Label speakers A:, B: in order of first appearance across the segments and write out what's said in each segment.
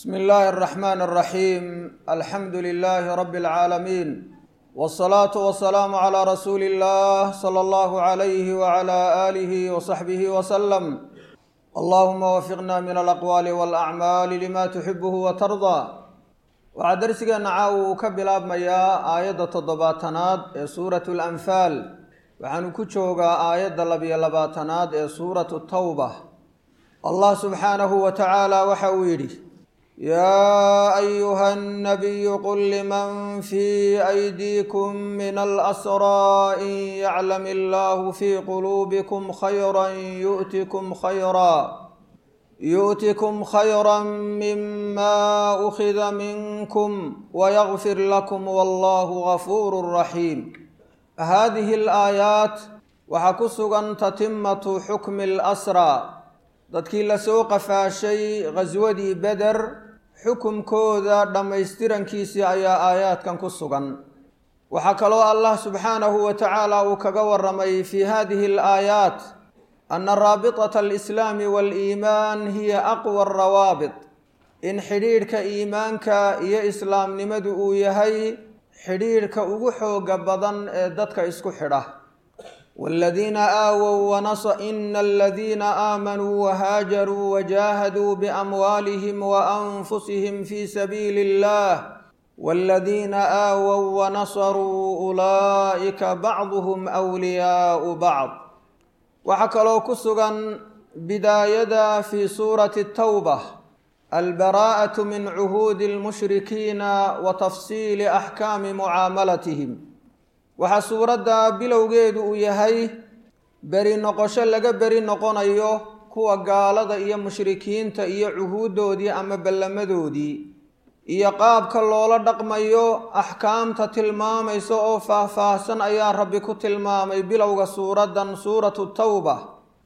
A: bsmi illaahi الرaxman الraxiim alxamdu lilaahi rabi اlcaalamiin wالsalaatu wasalaamu calىa rasuuli اllah slى allahu عalayhi wعalى aalihi wصaxbihi wslm allahuma wafiqna min alaqwaali wاlacmaali lima tuxibuhu watardaa waxaa darsigeenna caawa uu ka bilaabmayaa aayadda toddobaatanaad ee suurat اlanfaal waxaanu ku joogaa aayadda labiyo labaatanaad ee suuratu tawba allah subxaanahu wa tacaala waxa uu yidhi yaa ayuha الnabiyu qul liman fii aydiikum min alasraa in yaclam illahu fii quluubikum khayra yu'tikum khayra yu'tikum khayra mima ukhida minkum wayagfir lakum wallahu gafuuru raxiim hadihi alaayaat waxaa ku sugan tatimatu xukmi اlasraa dadkii lasoo qafaashay ghaswadii beder xukumkooda dhammaystirankiisii ayaa aayaadkan ku sugan waxaa kaloo allah subxaanahu wa tacaala uu kaga waramay fi hadihi alaayaat ana raabitata alislaami waaliimaan hiya aqwa arawaabit in xidhiidhka iimaanka iyo islaamnimadu uu yahay xidhiidhka ugu xooga badan ee dadka isku xidha wاladiina aawow ina aladiina aamanuu wahaajaruu wajaahaduu biamwaalihim waanfusihim fi sabiili اllah wاladiina aawow wanasaruu ulaa'ika bacduhm wliyaau bacd waxaa kaloo ku sugan bidaayada fi suurati tawba albaraa'aة min cuhuudi اlmushrikiina wa tafsiili axkaami mucaamalatihim waxaa suuradda bilowgeedu uu yahay beri noqosho laga beri noqonayo kuwa gaalada iyo mushrikiinta iyo cuhuuddoodii ama ballamadoodii iyo qaabka loola dhaqmayo axkaamta tilmaamaysa oo faah-faahsan ayaa rabbi ku tilmaamay bilowga suuraddan suuratu tawba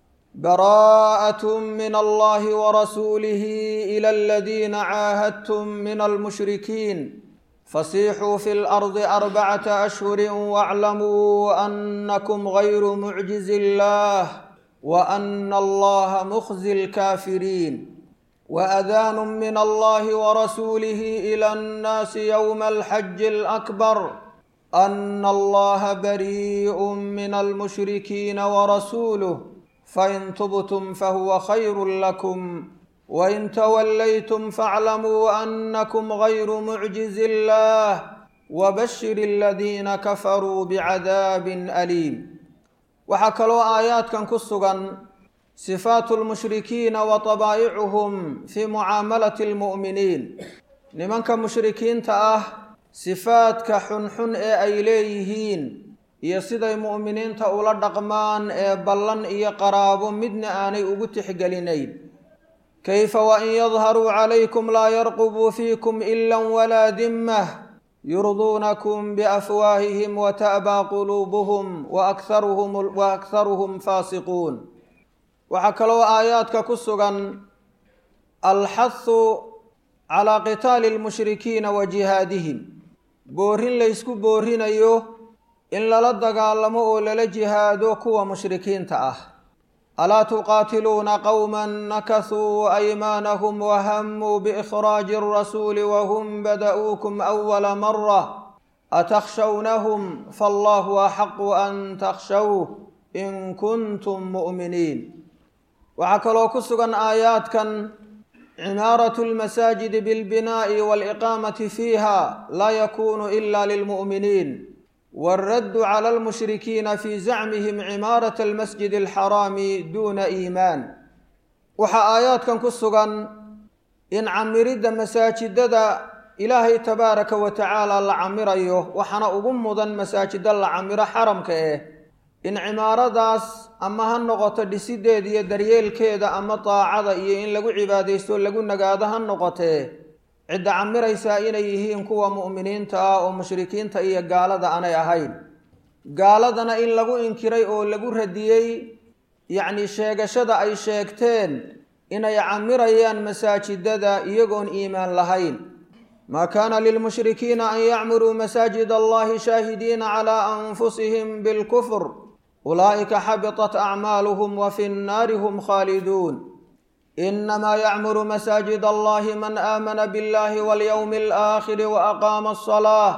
A: baraa'at min allahi warasuulihi ila aladiina caahadtum min almushrikiin fasiixuu fi lardi arbacata ashhuri waclamuu annakum gayru mucjizi illah wa ana allaha mukhzi lkaafiriin waadaanu min allahi warasuulihi ila annaasi yowma alxaji alakbar ana allaha barii'u min almushrikiina warasuuluh fain tubtum fahuwa khayru lakum wain tawallaytum faaclamuu annakum gayru mucjizi illah wabashir aladiina kafaruu bicadaabin aliim waxaa kaloo aayaadkan ku sugan sifaatu lmushrikiina wa tabaa'icuhum fii mucaamalati almu'miniin nimanka mushrikiinta ah sifaadka xunxun ee ay leeyihiin iyo siday mu'miniinta ula dhaqmaan ee ballan iyo qaraabo midna aanay ugu tixgelinayn kayfa wain yadharuu calaykum laa yarqubuu fiikum ila walaa dimmah yurduunakum biafwaahihim wata'baa quluubuhum wa akharuhum faasiquun waxaa kaloo aayaadka ku sugan alxahu calaa qitaali lmushrikiina wa jihaadihim boorin laysku boorinayo in lala dagaalamo oo lala jihaado kuwa mushrikiinta ah alaa tuqaatiluuna qowma nakasuu aymaanahum wahamuu biikhraaji arasuuli wahum bada'uukum awala mara atakhshawnahum faallahu axaqu an takhshawh in kuntum mu'miniin waxaa kaloo ku sugan aayaadkan cimaaratu lmasaajidi bilbinaa'i waaliqaamati fiiha laa yakunu ila lilmu'miniin wاlraddu clى اlmushrikiina fi zacmihim cimaaraة اlmasjid اlxaraami duna iimaan waxaa aayaadkan ku sugan in camiridda masaajidada ilaahay tabaaraka wa tacaala la camirayo waxaana ugu mudan masaajida la camiro xaramka eh in cimaaradaas ama ha noqoto dhisideeda iyo daryeelkeeda ama daacada iyo in lagu cibaadaysto lagu nagaado ha noqotee cidda camiraysaa inay yihiin kuwa mu'miniinta ah oo mushrikiinta iyo gaalada aanay ahayn gaaladana in lagu inkiray oo lagu radiyey yacni sheegashada ay sheegteen inay camirayaan masaajidada iyagoon iimaan lahayn maa kaana lilmushrikiina an yacmuruu masaajid allahi shaahidiina calaa anfusihim bilkufr ulaa'ika xabitat acmaaluhum wa fi nnaari hum khaaliduun inamaa yacmuru masaajid allahi man aamana biاllahi walyowmi alaakhiri waaqaama alsalaa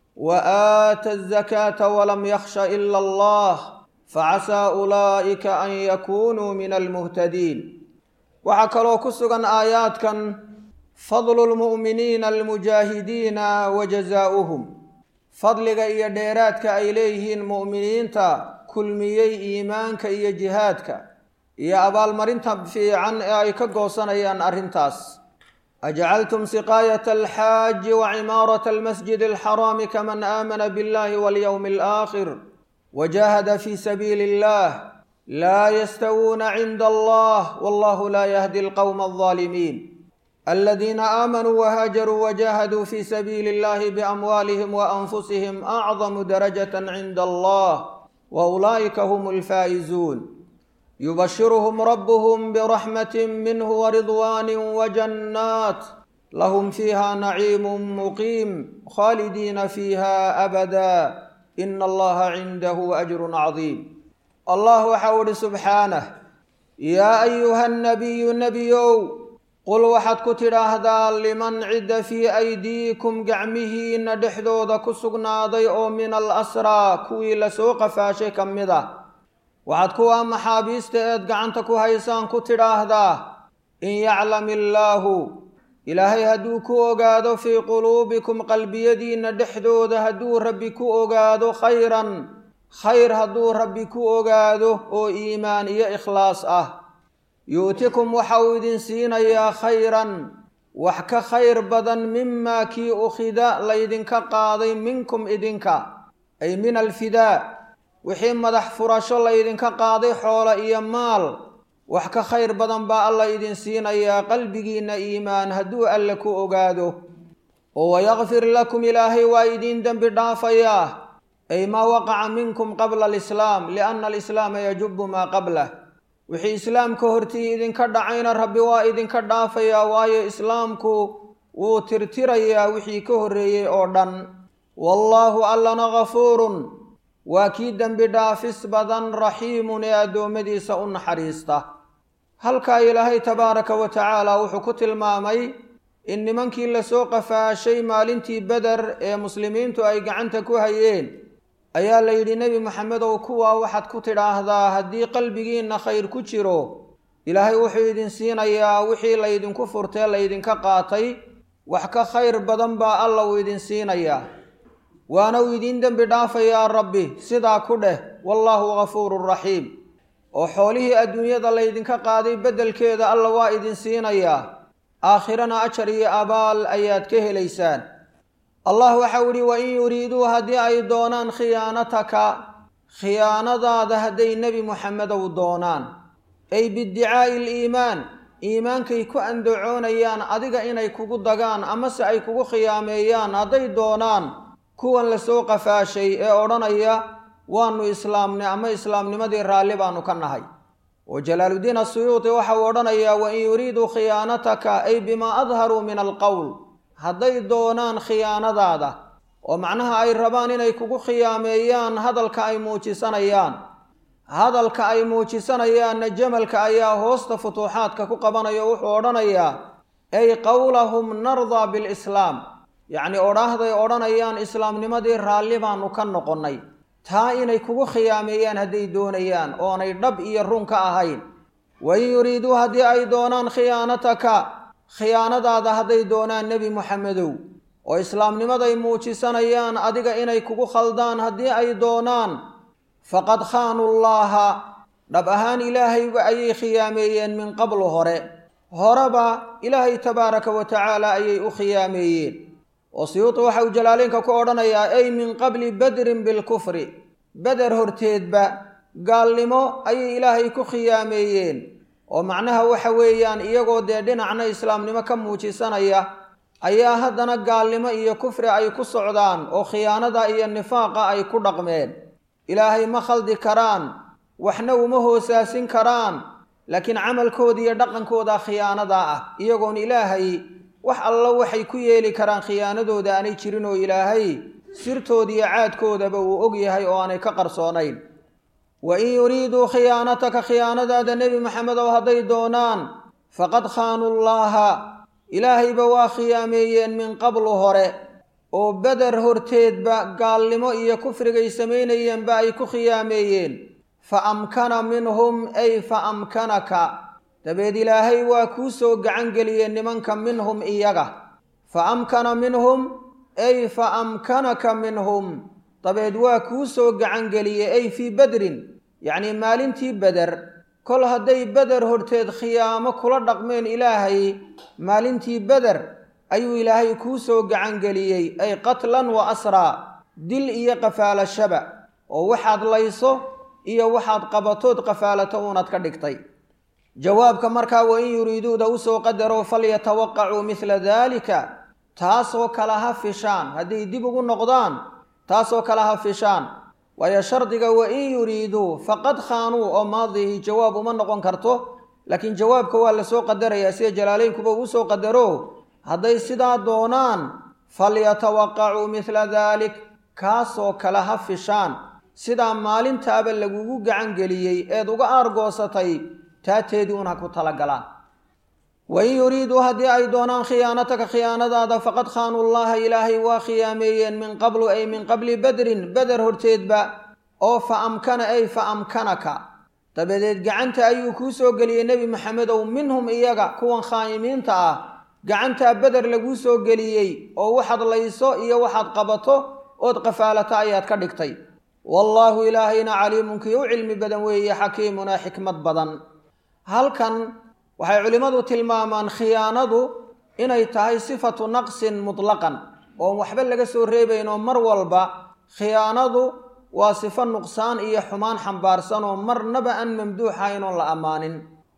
A: waaata azakaata walam yakhsha ila allah facasaa ulaa'ika an yakunuu min almuhtadiin waxaa kaloo ku sugan aayaadkan fadlu lmu'miniina almujaahidiina wa jazaa'uhum fadliga iyo dheeraadka ay leeyihiin mu'miniinta kulmiyey iimaanka iyo jihaadka iyo abaalmarinta fiican ee ay ka goosanayaan arrintaas ajcaltum siqaayata alxaaji wa cimaarata almasjid alxaraami kaman aamana biاllahi walyowmi alaakhir wajahada fi sabiili illah laa yastawuuna cinda allah wallahu laa yahdi alqowma alظaalimiin aladiina aamanuu wahaajaruu wajahaduu fi sabiili illahi biamwaalihim waanfusihim acdamu darajata cinda allah waulaa'ika hum alfaa'izuun yubashiruhum rabuhum biraxmati minhu waridwaani wajannaat lahum fiiha naciimu muqiim khaalidiina fiiha abada ina allaha cindahu ajrun cadiim allah waxau ihi subxaanah yaa ayuha nabiyu nebiyow qul waxaad ku tidhaahdaa liman cidda fii aydiikum gacmihiinna dhexdooda ku sugnaaday oo min al asraa kuwii lasoo qafaashay ka mid ah waxaad kuwaa maxaabiista eed gacanta ku haysaan ku tidhaahdaa in yaclam illaahu ilaahay hadduu ku ogaado fii quluubikum qalbiyadiinna dhexdooda hadduu rabbi ku ogaado khayran khayr hadduu rabbi ku ogaado oo iimaan iyo ikhlaas ah yu'tikum waxa uu idin siinayaa khayran wax ka khayr badan mimaa kii ukhida laydinka qaaday minkum idinka ay min alfidaa wixii madax furasho laydinka qaaday xoolo iyo maal wax ka khayr badan baa alla idin siinayaa qalbigiinna iimaan hadduu alle ku ogaado oo wayakfir lakum ilaahay waa idiin dembi dhaafayaa ay maa waqaca minkum qabla alislaam lianna alislaama yajubu maa qablah wixii islaamka hortii idinka dhacayna rabbi waa idinka dhaafayaa waayo islaamku wuu tirtirayaa wixii ka horreeyey oo dhan wallaahu allana gafuurun waa kii dembi dhaafis badan raxiimun ee addoommadiisa u naxariista halkaa ilaahay tabaaraka wa tacaala wuxuu ku tilmaamay in nimankii lasoo qafaashay maalintii beder ee muslimiintu ay gacanta ku hayeen ayaa la yidhi nebi maxamedow kuwaa waxaad ku tidhaahdaa haddii qalbigiinna khayr ku jiro ilaahay wuxuu idin siinayaa wixii laydinku furtee laydinka qaatay wax ka khayr badan baa alla uu idin siinayaa waana uu idiin dembi dhaafayaa rabbi sidaa ku dheh wallaahu gafuurun raxiim oo xoolihii adduunyada laydinka qaaday beddelkeeda alla waa idin siinayaa aakhirana ajar iyo abaal ayaad ka helaysaan allah waxau idhi wa in yuriiduu haddii ay doonaan khiyaanataka khiyaanadaada hadday nebi muxamedow doonaan ay biiddicaa'i aliimaan iimaankay ku andacoonayaan adiga inay kugu dagaan amase ay kugu khiyaameeyaan hadday doonaan kuwan lasoo qafaashay ee odhanaya waanu islaamnay ama islaamnimadii raalli baanu ka nahay oo jalaaluddiin asuyuuti waxa uu odhanayaa wa in yuriiduu khiyaanataka ay bimaa adharuu min alqowl hadday doonaan khiyaanadaada oo macnaha ay rabaan inay kugu khiyaameeyaan hadalka ay muujisanayaan hadalka ay muujisanayaanna jamalka ayaa hoosta futuuxaadka ku qabanaya o wuxuu odhanayaa ay qowlahum nardaa bilislaam yacnii odhaahday odhanayaan islaamnimadii raalli baanu ka noqonnay taa inay kugu khiyaameeyaan hadday doonayaan oonay dhab iyo run ka ahayn wa in yuriiduu haddii ay doonaan khiyaanataka khiyaanadaada hadday doonaan nebi muxamedow oo islaamnimaday muujisanayaan adiga inay kugu khaldaan haddii ay doonaan faqad khaanuu llaaha dhab ahaan ilaahayba ayay khiyaameeyeen min qablu hore horeba ilaahay tabaaraka wa tacaala ayay u khiyaameeyeen oo siyuuti waxa uu jalaaleynka ku odhanayaa ay min qabli badrin bilkufri beder horteedba gaalnimo ayay ilaahay ku khiyaameeyeen oo macnaha waxa weeyaan iyagoo dee dhinacna islaamnimo ka muujisanaya ayaa haddana gaalnimo iyo kufri ay ku socdaan oo khiyaanada iyo nifaaqa ay ku dhaqmeen ilaahay ma khaldi karaan waxna uma hoosaasin karaan laakiin camalkooda iyo dhaqankooda khiyaanada ah iyagoon ilaahay wax allo waxay ku yeeli karaan khiyaanadooda aanay jirin oo ilaahay sirtooda iyo caadkoodaba uu og yahay oo aanay ka qarsoonayn wa in yuriiduu khiyaanataka khiyaanadaada nebi maxamedow hadday doonaan faqad khaanuu llaaha ilaahayba waa khiyaameeyeen min qablu hore oo beder horteedba gaalnimo iyo kufrigay samaynayeenba ay ku khiyaameeyeen fa amkana minhum ay fa amkanaka dabeed ilaahay waa kuu soo gacan geliyeen nimanka minhum iyaga fa amkana minhum ay fa amkanaka minhum dabeed waa kuu soo gacan geliyey ay fii bedrin yacnii maalintii beder kol hadday beder horteed khiyaamo kula dhaqmeen ilaahay maalintii beder ayuu ilaahay kuu soo gacan geliyey ay qatlan wa asraa dil iyo qafaalashaba oo waxaad layso iyo waxaad qabatood qafaalato uunaad ka dhigtay jawaabka markaa wa in yuriiduuda usoo qadaro falyatawaqacuu midla daalika taasoo kale ha fishaan hadday dib ugu noqdaan taasoo kale ha fishaan waayo shardiga wa in yuriiduu faqad khaanuu oo maadihi jawaab uma noqon karto laakiin jawaabka waa lasoo qadarayaa sida jalaaleynkuba uu soo qadaro hadday sidaa doonaan falyatawaqacuu midla daalik kaasoo kale ha fishaan sidaa maalintaaba lagugu gacan geliyey eed uga aargoosatay taateedii un ha ku talagalaan wain yuriiduu haddii ay doonaan khiyaanataka khiyaanadaada faqad khaanuu llaha ilaahay waa khiyaameeyeen min qablu ay min qabli bedrin beder horteedba oo fa amkana ay fa amkanaka dabadeed gacanta ayuu kuu soo geliyey nebi maxamedow minhum iyaga kuwan khaa'imiinta ah gacantaa beder laguu soo geliyey oo waxaad layso iyo waxaad qabato ood qafaalato ayaad ka dhigtay wallaahu ilaahayna caliimun kii u cilmi badan weeye xakiimunaa xikmad badan halkan waxay culimmadu tilmaamaan khiyaanadu inay tahay sifatu naqsin mutlaqan oon waxba laga soo reebayn oo mar walba khiyaanadu waa sifo nuqsaan iyo xumaan xambaarsan oo marnaba aan mamduuxahayn oon la ammaanin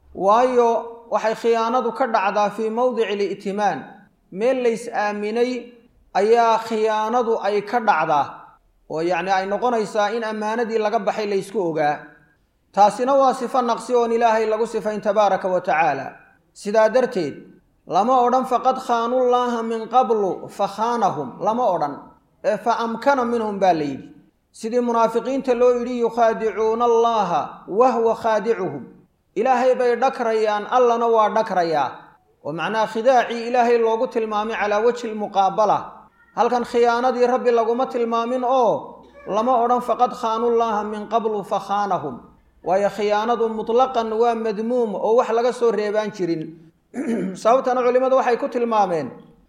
A: waayo waxay khiyaanadu ka dhacdaa fii mowdici li'timaan meel lays aaminay ayaa khiyaanadu ay ka dhacdaa oo yacni ay noqonaysaa in ammaanadii laga baxay laysku ogaa taasina waa sifo naqsi oon ilaahay lagu sifayn tabaaraka wa tacaala sidaa darteed lama odhan faqad khaanullaaha min qablu fa khaanahum lama odhan ee fa amkana minhum baa la yidhi sidii munaafiqiinta loo yidhi yukhaadicuuna allaha wahwa khaadicuhum ilaahay bay dhakrayaan allana waa dhakrayaa oo macnaha khidaacii ilaahay loogu tilmaamay calaa wajhi lmuqaabala halkan khiyaanadii rabbi laguma tilmaamin oo lama odhan faqad khaanullaaha min qablu fa khaanahum waayo khiyaanadu mutlaqan waa madmuum oo wax laga soo reebaan jirin sababtana culimmadu waxay ku tilmaameen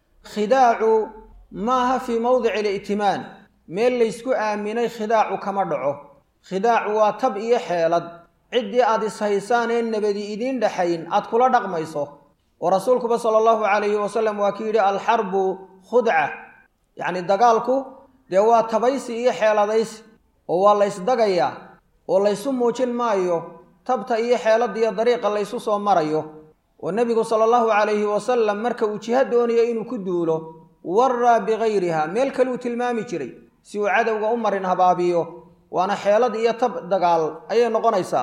A: khidaacu maaha fii mowdici li'timaan meel laysku aaminay khidaacu kama dhaco khidaacu waa tab iyo xeelad ciddii aad ishaysaan ee nabadi idiin dhexayn aad kula dhaqmayso oo rasuulkuba sala allahu calayhi wasalam waa ki yidhi alxarbu khudca yacni dagaalku dee waa tabaysi iyo xeeladaysi oo waa laysdagayaa oo laysu muujin maayo tabta iyo xeeladda iyo dariiqa laysu soo marayo oo nebigu sala allahu calayhi wasalam marka uu jiha doonayo inuu ku duulo waraa bikayriha meel kaluu tilmaami jiray si uu cadowga u marin habaabiyo waana xeelad iyo tab dagaal ayay noqonaysaa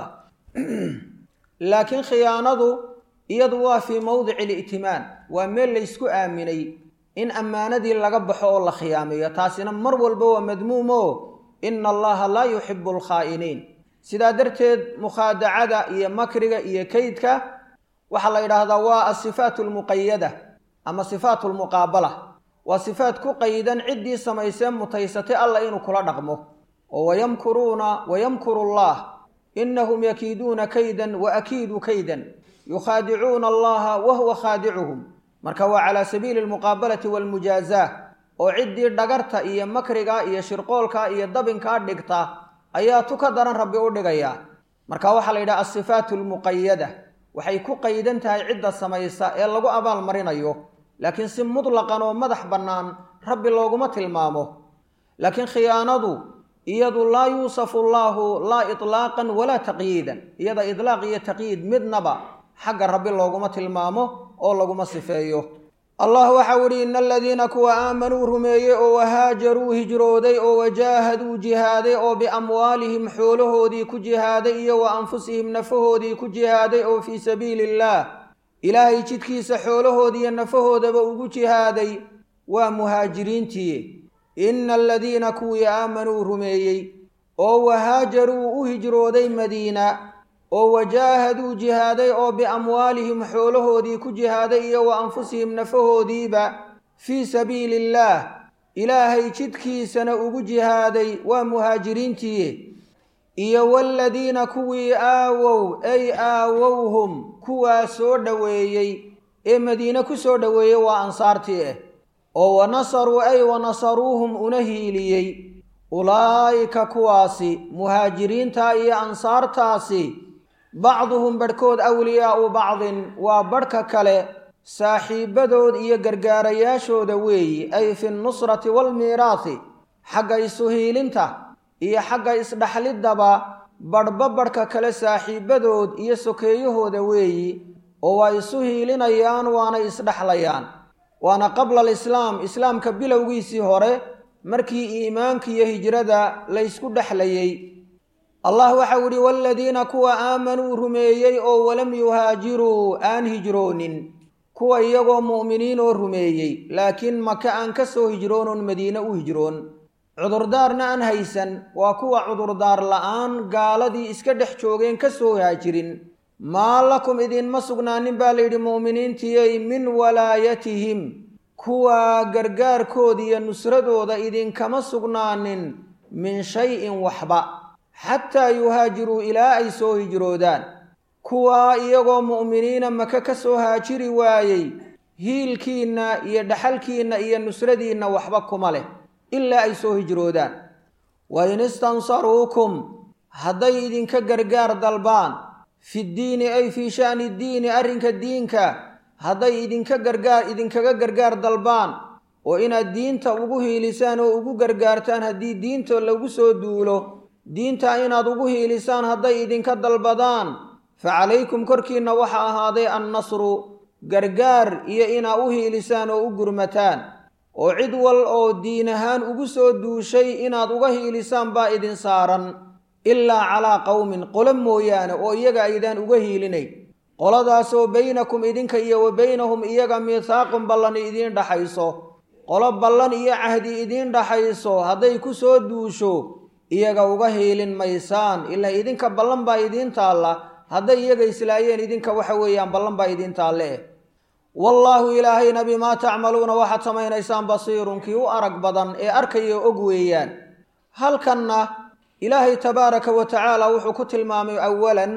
A: laakiin khiyaanadu iyadu waa fii mowdici li'timaan waa meel laysku aaminay in ammaanadii laga baxo oo la khiyaameeyo taasina mar walba waa madmuumo ina allaha laa yuxibu alkhaa'iniin sidaa darteed mukhaadacada iyo makriga iyo kaydka waxaa la yidhaahdaa waa asifaat almuqayada ama sifaat lmuqaabala waa sifaat ku qaydan ciddii samaysee mutaysatay alla inuu kula dhaqmo oo wayamkuruuna wayamkuru allah inahum yakiiduuna kaydan wa akiidu kaydan yukhaadicuuna allaha wa huwa khaadicuhum marka waa calaa sabiili almuqaabalati waalmujaazaa oo ciddii dhagarta iyo makriga iyo shirqoolka iyo dabinkaa dhigta ayaa tu ka daran rabbi u dhigayaa marka waxaa la yidhaha asifaatu almuqayada waxay ku qaydan tahay cidda samaysa ee lagu abaal marinayo laakiin si mutlaqan oo madax bannaan rabbi looguma tilmaamo laakiin khiyaanadu iyadu laa yuusafu allaahu laa itlaaqan walaa taqyiidan iyada itlaaq iyo taqyiid midnaba xagga rabbi looguma tilmaamo oo laguma sifeeyo allah waxau idhi ina aladiina kuwa aamanuu rumeeyey oo wahaajaruu hijrooday oo wajaahaduu jihaaday oo biamwaalihim xoolahoodii ku jihaaday iyo wa anfusihim nafahoodii ku jihaaday oo fii sabiili illaah ilaahay jidkiisa xoolahoodiiyo nafahoodaba ugu jihaaday waa muhaajiriintii ina aladiina kuwii aamanuu rumeeyey oo wahaajaruu u hijrooday madiina oo wajaahaduu jihaaday oo biamwaalihim xoolahoodii ku jihaaday iyo wa anfusihim nafahoodiiba fii sabiili illaah ilaahay jidkiisana ugu jihaaday waa muhaajiriintii iyo waaladiina kuwii aawow ay aawowhum kuwaa soo dhoweeyey ee madiine ku soo dhoweeyey waa ansaartii ah oo wa nasaruu ay wa nasaruuhum una hiiliyey ulaa'ika kuwaasi muhaajiriinta iyo ansaartaasi bacduhum badhkood awliyaa'u bacdin waa badhka kale saaxiibbadood iyo gargaarayaashooda weeyi ay fi nnusrati waalmiiraahi xagga isu hiilinta iyo xagga isdhaxliddaba badhba badhka kale saaxiibbadood iyo sokeeyahooda weeyi oo waa isu hiilinayaan waana isdhexlayaan waana qabla alislaam islaamka bilowgiisii hore markii iimaanka iyo hijrada laysku dhexlayey allah waxau idhi waaladiina kuwa aamanuu rumeeyey oo walam yuhaajiruu aan hijroonin kuwa iyagoo mu'miniin oo rumeeyey laakiin maka aan ka soo hijroonoon madiine u hijroon cudurdaarna aan haysan waa kuwa cudurdaar la'aan gaaladii iska dhex joogeen ka soo haajirin maa lakum idinma sugnaanin baa layidhi mu'miniintiyey min walaayatihim kuwa gargaarkooda iyo nusradooda idinkama sugnaanin min shay-in waxba xataa yuhaajiruu ilaa ay soo hijroodaan kuwaa iyagoo mu'miniina maka ka soo haajiri waayey hiilkiinna iyo dhaxalkiinna iyo nusradiinna waxba kuma leh ilaa ay soo hijroodaan wa in istansaruukum hadday idinka gargaar dalbaan fiddiini ay fii sha'ni ddiini arrinka diinka hadday idinka gargaar idinkaga gargaar dalbaan oo inaad diinta ugu hiilisaan oo ugu gargaartaan haddii diinta lagu soo duulo diinta inaad ugu hiilisaan hadday idinka dalbadaan fa calaykum korkiinna waxa ahaaday annasru gargaar iyo inaa u hiilisaan oo u gurmataan oo cid wal oo diin ahaan ugu soo duushay inaad uga hiilisaan baa idin saaran ilaa calaa qowmin qolo mooyaane oo iyaga aydaan uga hiilinayn qoladaasoo baynakum idinka iyo wa baynahum iyaga miithaaqun ballan idiin dhaxayso qolo ballan iyo cahdi idiin dhaxayso hadday ku soo duusho iyaga uga hiilin maysaan ilaa idinka ballan baa idiin taalla hadday iyaga islaayeen idinka waxa weeyaan ballan baa idiin taalle eh wallaahu ilaahayna bimaa tacmaluuna waxaad samaynaysaan basiirun kii u arag badan ee arkaya og weeyaan halkanna ilaahay tabaaraka wa tacaala wuxuu ku tilmaamay awalan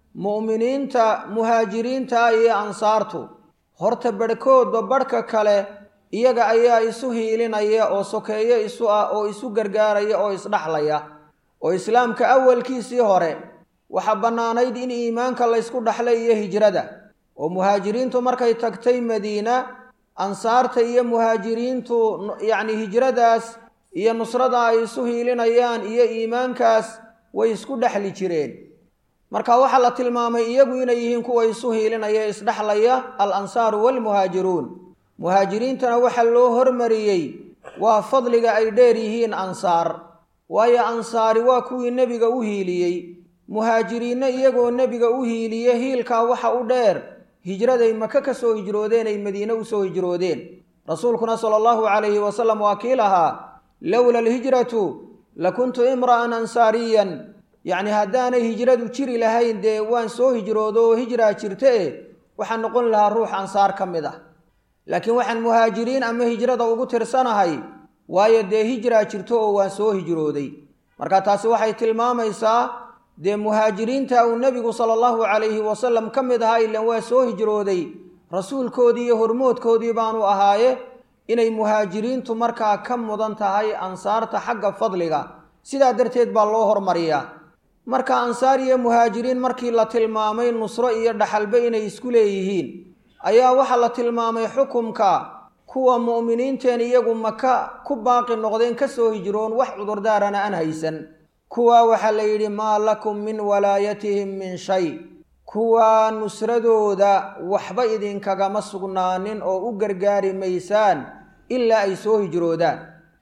A: mu'miniinta muhaajiriinta iyo ansaartu horta badhkoodba badhka kale iyaga ayaa isu hiilinaya oo sokeeyo isu ah oo isu gargaaraya oo isdhaxlaya oo islaamka awalkiisii hore waxaa bannaanayd in iimaanka laysku dhaxlay iyo hijrada oo muhaajiriintu markay tagtay madiina ansaarta iyo muhaajiriintu yacni hijradaas iyo nusrada ay isu hiilinayaan iyo iimaankaas way isku dhexli jireen marka waxaa la tilmaamay iyagu inay yihiin kuwa isu hiilinaya isdhexlaya al ansaaru waalmuhaajiruun muhaajiriintana waxaa loo hormariyey waa fadliga ay dheer yihiin ansaar waayo ansaari waa kuwii nebiga u hiiliyey muhaajiriinna iyagoo nebiga u hiiliye hiilkaa waxa u dheer hijraday maka ka soo hijroodeen ay madiine u soo hijroodeen rasuulkuna sala allahu calayhi wasalam waa kii lahaa lowla alhijratu lakuntu imra'an ansaariyan yacni haddaanay hijradu jiri lahayn dee waan soo hijroodo oo hijraa jirta e waxaan noqon lahaa ruux ansaar ka mid ah laakiin waxaan muhaajiriin ama hijrada ugu tirsanahay waayo dee hijraa jirto oo waan soo hijrooday marka taasi waxay tilmaamaysaa dee muhaajiriinta uu nebigu sala allahu calayhi wasalam ka mid ahaa ilan waa soo hijrooday rasuulkoodii iyo hormoodkoodii baanu ahaaye inay muhaajiriintu markaa ka mudan tahay ansaarta xagga fadliga sidaa darteed baa loo hormariyaa marka ansaar iyo muhaajiriin markii la tilmaamay nusro iyo dhaxalba inay isku leeyihiin ayaa waxaa la tilmaamay xukumka kuwa mu'miniinteen iyagu maka ku baaqi noqdeen ka soo hijroon wax cudurdaarana aan haysan kuwaa waxaa la yidhi maa lakum min walaayatihim min shay kuwaa nusradooda waxba idinkagama sugnaanin oo u gargaari maysaan ilaa ay soo hijroodaan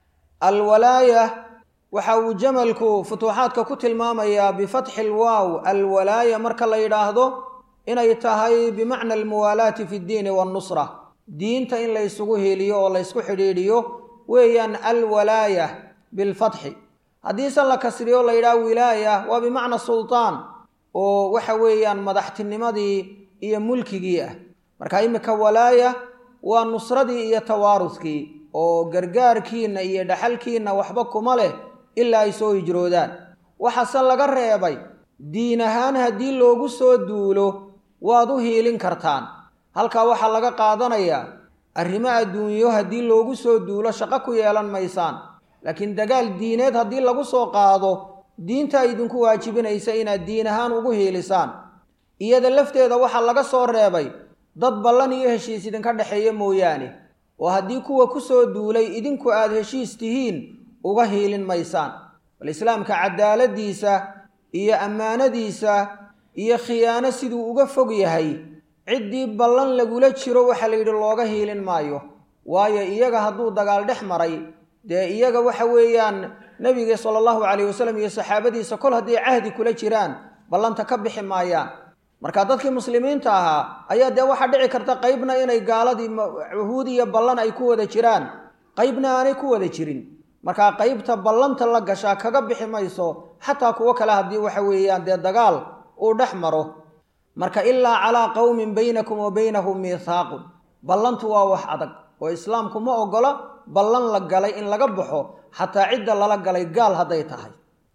A: alwalaaya waxa uu jamalku futuuxaadka ku tilmaamayaa bifatxi lwaaw alwalaaya marka la yidhaahdo inay tahay bimacna almuwaalaati fi ddiini waannusra diinta in laysugu hiiliyo oo laysku xidhiidhiyo weeyaan alwalaaya bilfatxi haddiise la kasriyo la yidhaha wilaaya waa bimacna sultaan oo waxa weeyaan madaxtinimadii iyo mulkigii ah marka iminka walaaya waa nusradii iyo tawaaruskii oo gargaarkiinna iyo dhaxalkiinna waxba kuma leh ilaa ay soo hijroodaan waxaase laga reebay diin ahaan haddii loogu soo duulo waad u hiilin kartaan halkaa waxaa laga qaadanayaa arrimo adduunyo haddii loogu soo duulo shaqo ku yeelan maysaan laakiin dagaal diineed haddii lagu soo qaado diintaa idinku waajibinaysa inaad diin ahaan ugu hiilisaan iyada lafteeda waxaa laga soo reebay dad ballan iyo heshiis idinka dhexeeya mooyaane oo haddii kuwa ku soo duulay idinku aad heshiis tihiin uga hiilin maysaan bal islaamka cadaaladiisa iyo ammaanadiisa iyo khiyaano siduu uga fog yahay ciddii ballan lagula jiro waxaa la yidhi looga hiilin maayo waayo iyaga hadduu dagaal dhex maray dee iyaga waxa weeyaan nebiga sala allahu calayh wasalam iyo saxaabadiisa kol hadday cahdi kula jiraan ballanta ka bixi maayaan marka dadkii muslimiinta ahaa ayaa dee waxaa dhici karta qaybna inay gaaladii cuhuud iyo ballan ay ku wada jiraan qaybna aanay ku wada jirin markaa qaybta ballanta la gashaa kaga bixi mayso xataa kuwo kale haddii waxa weeyaan dee dagaal uu dhex maro marka ilaa calaa qowmin baynakum wa baynahum miithaaqun ballantu waa wax adag oo islaamku ma oggola ballan la galay in laga baxo xataa cidda lala galay gaal hadday tahay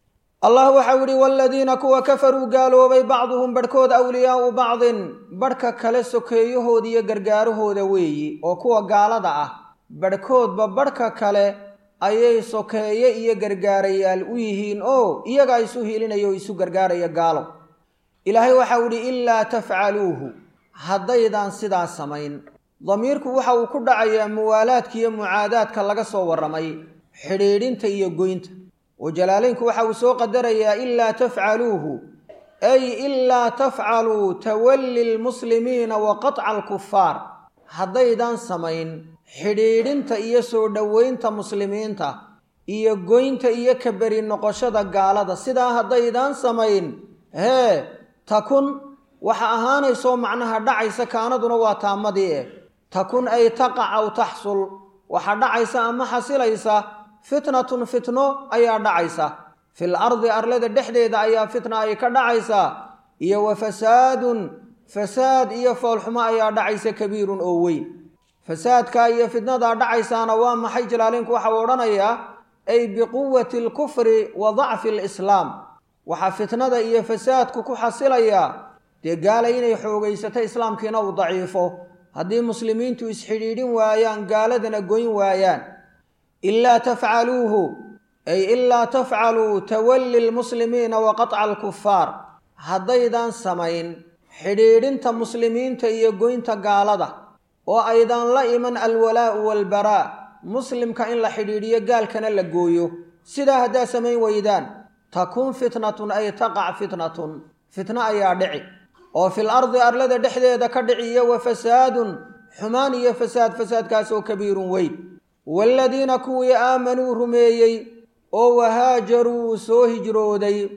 A: allah waxau yihi waaladiina kuwa kafaruu gaaloobay bacduhum barhkood awliyaau bacdin barhka kale sokeeyahooda iyo gargaarahooda weeyi oo kuwa gaalada ah barhkoodba barhka kale ayay sokeeye iyo gargaarayaal u yihiin oo iyagaa isu hiilinaya oo isu gargaaraya gaalo ilaahay waxau idhi ilaa tafcaluuhu haddaydaan sidaa samayn damiirku waxa uu ku dhacayaa muwaalaadka iyo mucaadaadka laga soo warramay xidhiidhinta iyo goynta oo jalaalaynku waxa uu soo qadarayaa ilaa tafcaluuhu ay ilaa tafcaluu tawalli lmuslimiina wa qatca alkufaar haddaydaan samayn xidhiidhinta iyo soo dhoweynta muslimiinta iyo goynta iyo kaberi noqoshada gaalada sidaa haddaydaan samayn hee takun waxa ahaanaysoo macnaha dhacaysa kaanaduna waa taamadii eh takun ay taqac aw taxsul waxa dhacaysa ama xasilaysa fitnatun fitno ayaa dhacaysa fil ardi arlada dhexdeeda ayaa fitna ay ka dhacaysaa iyo wa fasaadun fasaad iyo foolxumo ayaa dhacaysa kabiirun oo weyn fasaadkaa iyo fitnadaa dhacaysaana waa maxay jalaaleynku waxa uu odhanayaa ay biquwati alkufri wa dacfi alislaam waxaa fitnada iyo fasaadku ku xasilayaa dee gaalay inay xoogaysato islaamkiina uu daciifo haddii muslimiintu isxidhiidhin waayaan gaaladana goyn waayaan ilaa tafcaluuhu ay ilaa tafcaluu tawalli lmuslimiina wa qatca alkufaar haddaydaan samayn xidhiidhinta muslimiinta iyo goynta gaalada oo aydaan la iman alwalaa'u waalbaraa muslimka in la xidhiidhiyo gaalkana la gooyo sidaa haddaad samayn weydaan takun fitnatun ay taqac fitnatun fitno ayaa dhici oo fil ardi arlada dhexdeeda ka dhiciyo wa fasaadun xumaan iyo fasaad fasaadkaasoo kabiirun weyn waaladiina kuwii aamanuu rumeeyey oo wahaajaruu soo hijrooday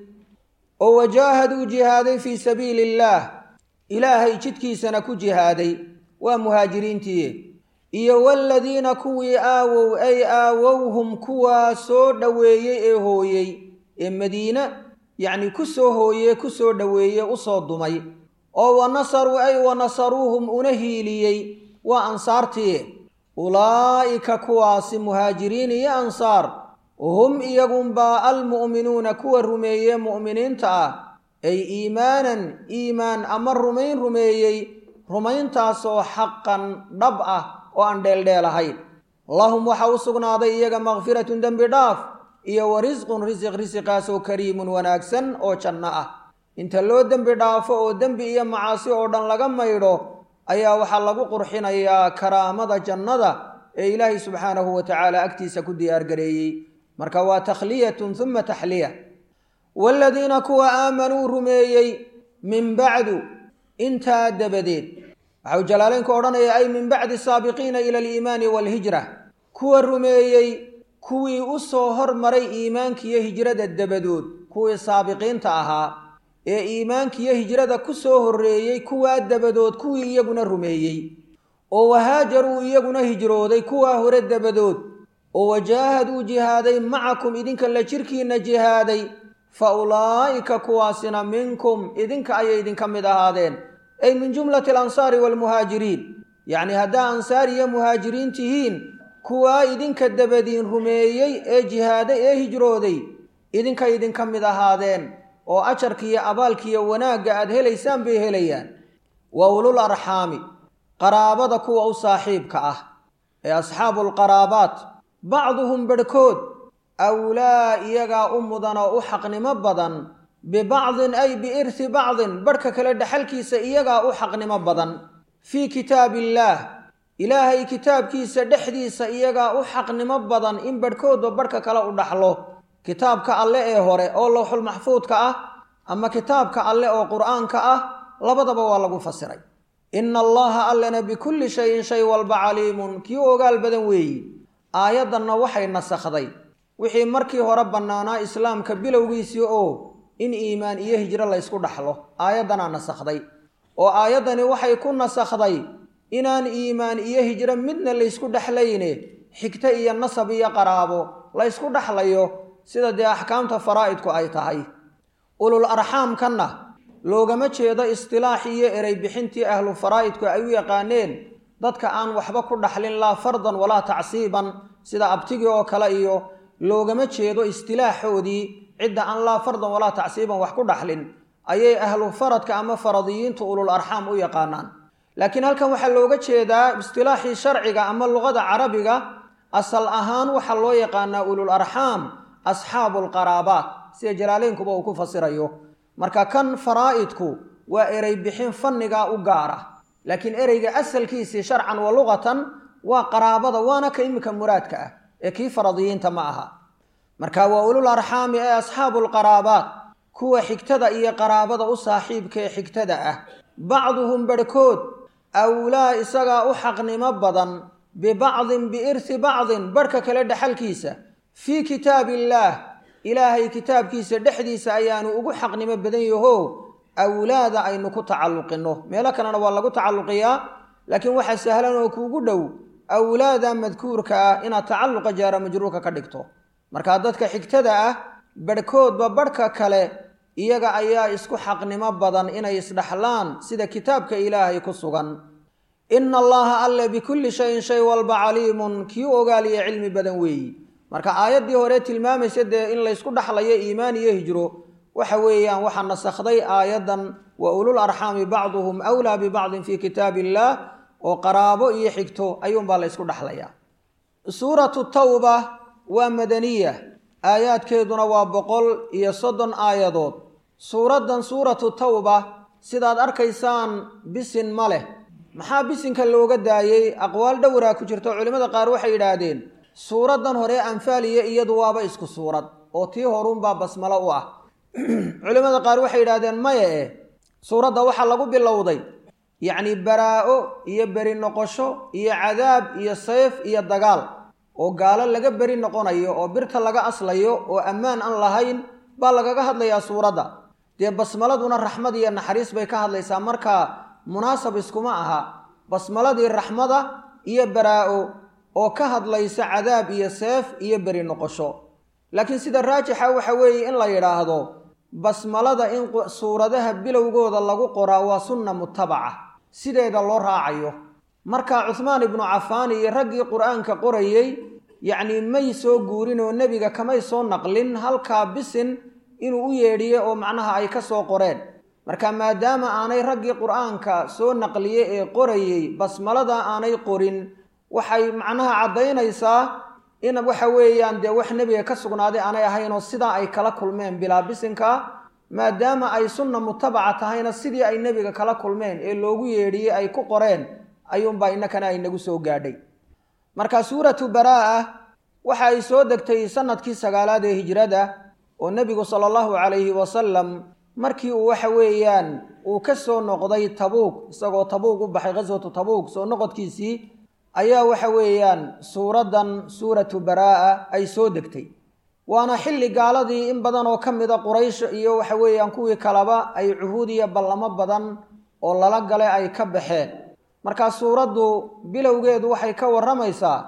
A: oo wajaahaduu jihaaday fii sabiili illaah ilaahay jidkiisana ku jihaaday waa muhaajiriintii iyo waaladiina kuwii aawow ay aawowhum kuwaa soo dhoweeyey ee hooyey ee madiine yacni ku soo hooyee ku soo dhoweeye usoo dumay oo wa nasaruu ay wa nasaruuhum una hiiliyey waa ansaartii ulaa'ika kuwaasi muhaajiriin iyo ansaar hum iyagunbaa almu'minuuna kuwa rumeeye mu'miniinta ah ay iimaanan iimaan ama rumayn rumeeyey rumayntaasoo xaqan dhab ah oo aan dheeldheel ahayn lahum waxa u sugnaaday iyaga makfiratun dembi dhaaf iyo wa risqun risiq risiqaasoo kariimun wanaagsan oo janno ah inta loo dembi dhaafo oo dembi iyo macaasi oo dhan laga maydho ayaa waxaa lagu qurxinayaa karaamada jannada ee ilaahay subxaanahu wa tacaala agtiisa ku diyaargareeyey marka waa takhliyatun uma taxliya waaladiina kuwa aamanuu rumeeyey min bacdu intaa dabadeed waxau jalaaleynku odhanaya ay min bacdi saabiqiina ila aliimaani waalhijra kuwa rumeeyey kuwii u soo hormaray iimaankiiyo hijrada dabadood kuwii saabiqiinta ahaa ee iimaankiiyo hijrada ku soo horreeyey kuwaa dabadood kuwii iyaguna rumeeyey oo wahaajaruu iyaguna hijrooday kuwaa hore dabadood oo wajaahaduu jihaaday macakum idinka la jirkiinna jihaaday fa ulaa'ika kuwaasina minkum idinka ayay idinka mid ahaadeen ay min jumlati alansaari waalmuhaajiriin yacni haddaa ansaar iyo muhaajiriin tihiin kuwaa idinka dabadiin rumeeyey ee jihaaday ee hijrooday idinka idinka mid ahaadeen oo ajarkiiyo abaalkiiyo wanaagga aad helaysaan bay helayaan wa ulul arxaami qaraabada kuwa u saaxiibka ah ee asxaabuulqaraabaat bacduhum bedhkood awlaa iyagaa u mudan oo u xaqnimo badan bibacdin ay biirhi bacdin badhka kale dhexalkiisa iyagaa u xaqnimo badan fii kitaabiillaah ilaahay kitaabkiisa dhexdiisa iyagaa u xaqnimo badan in badhkoodba badhka kale u dhaxlo kitaabka alle ee hore oo lowxul maxfuudka ah ama kitaabka alle oo qur'aanka ah labadaba waa lagu fasiray ina allaha allana bikulli shayin shay walba caliimun kii ogaal badan weeyi aayaddanna waxay nasakhday wixii markii hore bannaanaa islaamka bilowgiisii oo in iimaan iyo hijro laysku dhaxlo aayaddanaa nasakhday oo aayaddani waxay ku nasakhday inaan iimaan iyo hijro midna laysku dhexlayne xigto iyo nasab iyo qaraabo laysku dhexlayo sida dee axkaamta faraa'idku ay tahay ulul arxaamkanna loogama jeedo istilaax iyo erey bixintii ahlu faraa'idku ay u yaqaaneen dadka aan waxba ku dhaxlin laa fardan walaa tacsiiban sida abtigii oo kale iyo loogama jeedo istilaaxoodii cidda aan laa fardan walaa tacsiiban wax ku dhaxlin ayay ahlu faradka ama faradiyiintu ulul arxaam u yaqaanaan laakiin halkan waxaa looga jeedaa istilaaxii sharciga ama luqada carabiga asal ahaan waxaa loo yaqaanaa ulul arxaam asxaabuulqaraabaat sida jalaaleynkuba uu ku fasirayo marka kan faraa'idku waa erey bixin fannigaa u gaara laakiin ereyga asalkiisii sharcan wa luqatan waa qaraabada waana ka iminka muraadka ah ee kii faradiyiinta ma aha marka waa ulul arxaami ee asxaabuulqaraabaat kuwa xigtada iyo qaraabada u saaxiibka ee xigtada ah bacduhum bedhkood awlaa isagaa u xaqnimo badan bibacdin biirhi bacdin badhka kale dhexalkiisa fii kitaabiillaah ilaahay kitaabkiisa dhexdiisa ayaanu ugu xaqnimo badan yaho awlaada aynu ku tacalluqinno meelo kalena waa lagu tacalluqiyaa laakiin waxaa sahlan oo kuugu dhow awlaada madkuurka ah inaad tacalluqa jaara majruurka ka dhigto markaa dadka xigtada ah badhkoodba badhka kale iyaga ayaa isku xaqnimo badan inay isdhaxlaan sida kitaabka ilaahay ku sugan ina allaha alle bikulli shayin shay walba caliimun kii ogaaliya cilmi badan weeyi marka aayaddii hore tilmaamaysa dee in laysku dhaxlayo iimaan iyo hijro waxa weeyaan waxaa nasakhday aayaddan wa ulul arxaami bacduhum wlaa bibacdin fii kitaab illaah oo qaraabo iyo xigto ayuunbaa la ysku dhaxlayaa suuratu tawba waa madaniya aayaadkeeduna waa boqol iyo soddon aayadood suuraddan suuratu tawba sidaad arkaysaan bisin ma leh maxaa bisinka looga daayey aqwaal dhowraa ku jirto culimmada qaar waxay yidhaahdeen suuraddan hore anfaaliya iyadu waaba isku suurad oo tii horuunbaa basmalo u ah culimmada qaar waxay yidhahdeen maya eh suuradda waxaa lagu bilowday yacni baraa-o iyo beri noqosho iyo cadaab iyo sayf iyo dagaal oo gaalo laga beri noqonayo oo birta laga aslayo oo ammaan aan lahayn baa lagaga hadlayaa suuradda dee basmaladuna raxmad iyo naxariis bay ka hadlaysaa markaa munaasab iskuma aha basmaladii raxmada iyo baraa-o oo ka hadlaysa cadaab iyo seef iyo beri noqosho laakiin sida raajixa waxa weeye in la yidhaahdo basmalada in suuradaha bilowgooda lagu qoraa waa sunna mutabaca sideeda loo raacayo marka cuhmaan ibnu cafaan iyo raggii qur-aanka qorayey yacnii may soo guurin oo nebiga kamay soo naqlin halkaa bisin inuu u yeedhiye oo macnaha ay ka soo qoreen marka maadaama aanay raggii qur-aanka soo naqliye ee qorayey basmalada aanay qorin waxay macnaha caddaynaysaa in waxa weeyaan dee wax nebiga ka sugnaaday aanay ahayn oo sidaa ay kala kulmeen bilaa bisinka maadaama ay sunna mutabaca tahayna sidii ay nebiga kala kulmeen ee loogu yeedhiyey ay ku qoreen ayuunbaa innakana ay nagu soo gaadhay marka suuratu baraa-a waxa ay soo degtay sanadkii sagaalaad ee hijrada oo nebigu sala allahu calayhi wasalam markii uu waxa weeyaan uu ka soo noqday tabuug isagoo tabuug u baxay khaswatu tabuug soo noqodkiisii ayaa waxa weeyaan suuraddan suuratu baraa-a ay soo degtay waana xilli gaaladii in badan oo ka mida quraysh iyo waxa weeyaan kuwii kaleba ay cuhuud iyo ballamo badan oo lala gale ay ka baxeen markaa suuraddu bilowgeedu waxay ka warramaysaa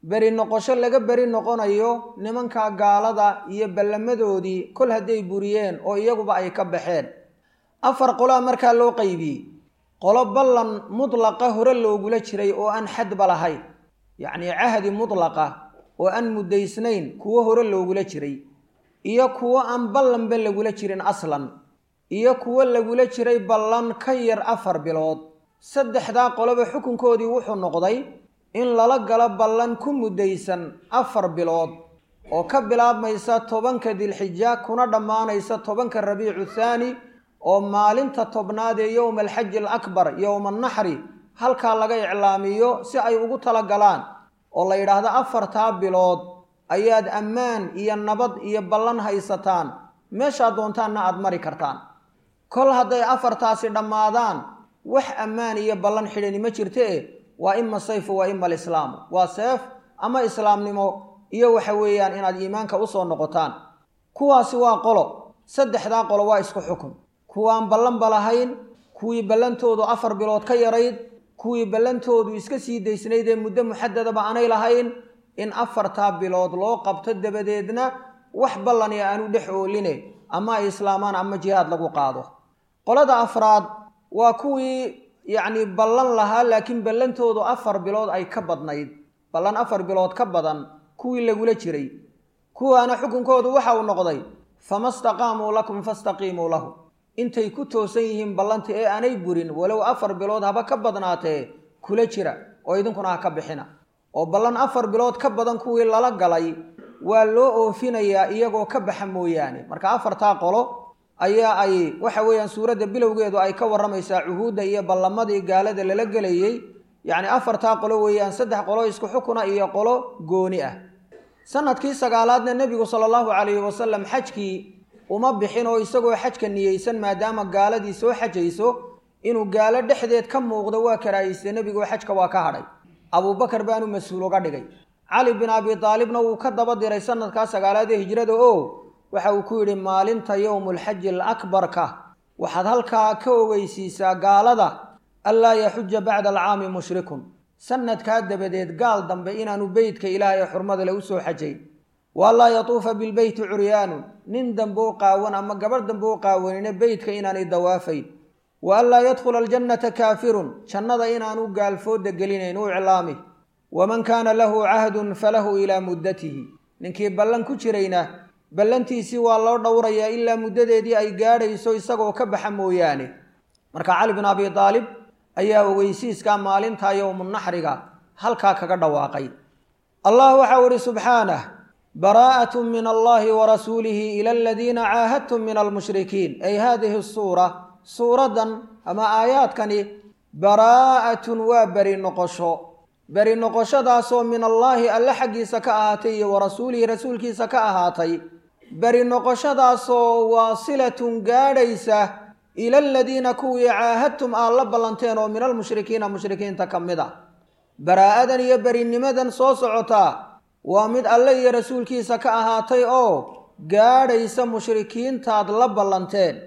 A: beri noqosho laga beri noqonayo nimanka gaalada iyo ballamadoodii kol hadday buriyeen oo iyaguba ay ka baxeen afar qolaa markaa loo qaybiyey qolo ballan mudlaqa hore loogula jiray oo aan xadba lahayn yacnii cahdi mudlaqa oo aan muddaysnayn kuwo hore loogula jiray iyo kuwo aan ballanba lagula jirin aslan iyo kuwo lagula jiray ballan ka yar afar bilood saddexdaa qoloba xukunkoodii wuxuu noqday in lala galo ballan ku muddaysan afar bilood oo ka bilaabmaysa tobanka dilxija kuna dhammaanaysa tobanka rabiicu thaani oo maalinta tobnaad ee yowma alxaji alakbar yowma annaxri halkaa laga iclaamiyo si ay ugu tala galaan oo la yidhaahdo afartaa bilood ayaad ammaan iyo nabad iyo ballan haysataan meeshaad doontaanna aada mari kartaan kol hadday afartaasi dhammaadaan wax ammaan iyo ballan xidhani ma jirta e waa ima sayfu waa ima alislaamu waa seef ama islaamnimo iyo waxa weeyaan inaad iimaanka usoo noqotaan kuwaasi waa qolo saddexdaa qolo waa isku xukun kuwaan ballanba lahayn kuwii ballantoodu afar bilood ka yarayd kuwii ballantoodu iska sii daysnayd ee muddo muxadadaba aanay lahayn in afartaa bilood loo qabto dabadeedna wax ballani aanu dhex ooline ama ay islaamaan ama jihaad lagu qaado qolada afraad waa kuwii yacni ballan lahaa laakiin ballantoodu afar bilood ay ka badnayd ballan afar bilood ka badan kuwii lagula jiray kuwaana xukunkoodu waxa uu noqday fama staqaamuu lakum fastaqiimuu lahu intay ku toosan yihiin ballanta ee aanay burin walow afar bilood haba ka badnaatee kula jira oo idinkuna ha ka bixina oo ballan afar bilood ka badan kuwii lala galay waa loo oofinayaa iyagoo ka baxa mooyaane marka afartaa qolo ayaa ay waxa weeyaan suuradda bilowgeedu ay ka warramaysaa cuhuudda iyo ballamadii gaalada lala gelayey yacni afartaa qolo weeyaan saddex qolo isku xukuna iyo qolo gooni ah sanadkii sagaalaadna nebigu sala allahu calayhi wasalam xajkii uma bixin oo isagoo xajka niyeysan maadaama gaaladii soo xajayso inuu gaalo dhexdeed ka muuqdo waa karaahiyste nebigoo xajka waa ka hadhay abuubakar baanu mas-uul uga dhigay cali bin abi taalibna wuu ka daba diray sanadkaa sagaalaad ee hijrada oo waxa uu ku yidhi maalinta yowmulxaji alakbarka waxaad halkaa ka ogeysiisaa gaalada anlaa yaxuja bacda alcaami mushrikun sanadkaa dabadeed gaal dambe inaanu beytka ilaahay ee xurmada le u soo xajayn waanlaa yatuufa bilbeyti curyaanun nin dambe u qaawan ama gabarh dambe u qaawanina beytka inaanay dawaafayn wa anlaa yadkhula aljannata kaafirun jannada inaanu gaalfooda gelinayn u iclaami waman kaana lahu cahdun falahu ilaa muddatihi ninkii ballan ku jirayna ballantiisii waa loo dhowrayaa ilaa muddadeedii ay gaadhayso isagoo ka baxa mooyaane marka cali bin abi aalib ayaa ogeysiiskaa maalintaa yowmunaxriga halkaa kaga dhawaaqay allah waxau ihi subxaanah baraa'at min allahi wa rasuulihi ila aladiina caahadtum min almushrikiin ay hadihi suura suuraddan ama aayaadkani baraa'atun waa beri noqosho beri noqoshadaasoo min allaahi alle xaggiisa ka ahaatay iyo wa rasuulihi rasuulkiisa ka ahaatay beri noqoshadaasoo waasilatun gaadhaysa ila aladiina kuwii caahadtum aad la ballanteen oo min almushrikiina mushrikiinta ka mid a baraa'adan iyo berinimadan soo socotaa waa mid alle iyo rasuulkiisa ka ahaatay oo gaadhaysa mushrikiintaad la ballanteen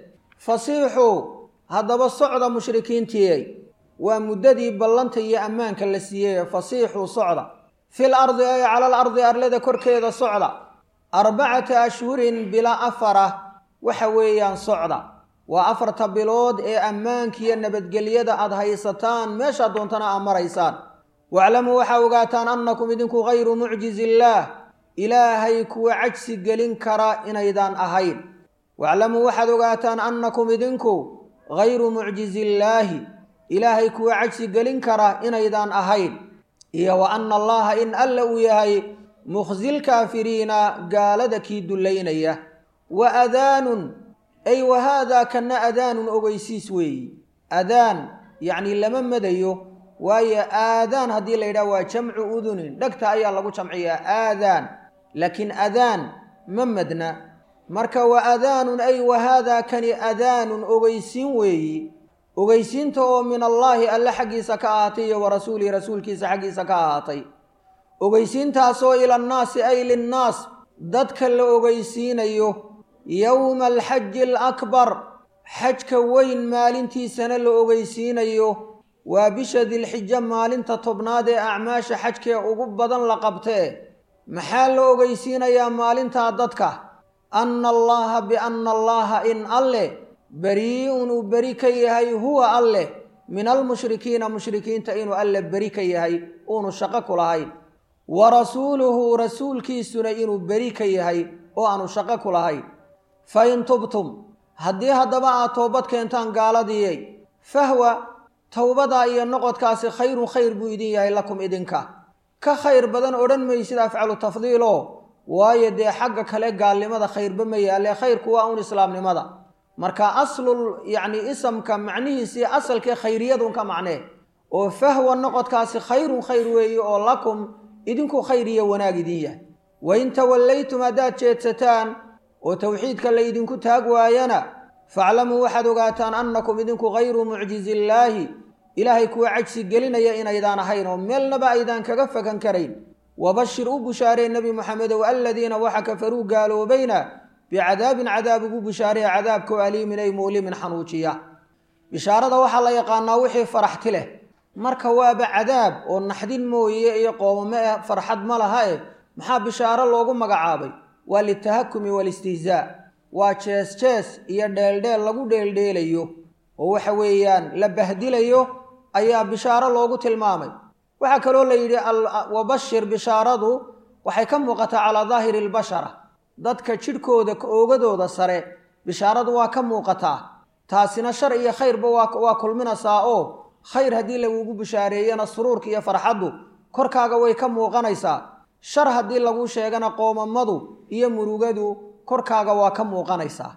A: fasiixuu haddaba socda mushrikiintiiyey waa muddadii ballanta iyo ammaanka la siiyey fasiixuu socda fil ardi ay calal ardi arlada korkeeda socda arbacata ashhurin bila afara waxa weeyaan socda waa afarta bilood ee ammaankiiyo nabadgelyada aad haysataan meeshaad doontana aad maraysaan waclamuu waxaa ogaataan annakum idinku hayru mucjizi illaah ilaahay kuwa cajsi gelin kara inaydaan ahayn waclamuu waxaad ogaataan annakum idinku hayru mucjizi illaahi ilaahay kuwa cajsi gelin kara inaydaan ahayn iyo wa anna allaha in alla uu yahay mukhsilkaafiriina gaalada kii dullaynaya wa adaanun ay wa haadaa kana adaanun ogeysiis weeyi adaan yacni lama madayo waayo aadaan haddii la yidhaha waa jamcu udunin dhegta ayaa lagu jamciyaa aadaan laakiin adaan ma madna marka wa adaanun ay wa haadaa kani adaanun ogeysiin weeyi ogeysiinta oo min allaahi alle xaggiisa ka ahaatay iyo wa rasuulihi rasuulkiisa xaggiisa ka ahaatay ogeysiintaasoo ila annaasi ay linnaas dadka la ogeysiinayo yowma alxaji alakbar xajka weyn maalintiisana la ogeysiinayo waa bisha dilxijo maalinta tobnaad ee acmaasha xajkee ugu badan la qabtee maxaa la ogeysiinayaa maalintaa dadka anna allaaha bianna allaaha in alleh berii'un uu beri ka yahay huwa alleh min almushrikiina mushrikiinta inuu alle beri ka yahay uunu shaqo ku lahayn wa rasuuluhu rasuulkiisuna inuu beri ka yahay oo aanu shaqo ku lahayn fa in tubtum haddii haddaba aad toobad keentaan gaaladiyey fahwa towbadaa iyo noqodkaasi khayrun khayr buu idin yahay lakum idinka ka khayr badan odhan maysid afcalu tafdiilo waayo dee xagga kale gaalnimada khayrba ma yaalle khayrku waa un islaamnimada marka aslul yacni isamka macnihiisii asalkee khayriyadun ka macnee oo fahwa noqodkaasi khayrun khayr weeye oo lakum idinku khayr iyo wanaag idin yahay wain tawallaytum haddaad jeedsataan oo towxiidka la ydinku taag waayana faclamuu waxaad ogaataan annakum idinku hayru mucjizillaahi ilaahay kuwa cajsi gelinaya inaydaan ahayn oo meelnaba aydaan kaga fakan karayn wabashir u bushaaree nebi moxamedow aladiina waxa kafaruu gaaloobayna bicadaabin cadaab ugu bushaaree cadaabkoo aliimin ay muulimin xanuujiya bishaarada waxaa la yaqaanaa wixii faraxti leh marka waaba cadaab oo naxdin mooye iyo qoomamo eh farxad ma laha eh maxaa bishaaro loogu magacaabay waa litahakumi walistihzaa waa jees jees iyo dheeldheel lagu dheeldheelayo oo waxa weeyaan la bahdilayo ayaa bishaaro loogu tilmaamay waxaa kaloo la yidhi wabashir bishaaradu waxay ka muuqataa calaa daahiri albashara dadka jidhkooda oogadooda sare bishaaradu waa ka muuqataa taasina shar iyo khayrba waa kulminaysaa oo khayr haddii lagugu bishaareeyana suruurka iyo farxaddu korkaaga way ka muuqanaysaa shar haddii lagu sheegana qoomamadu iyo murugadu korkaaga waa ka muuqanaysaa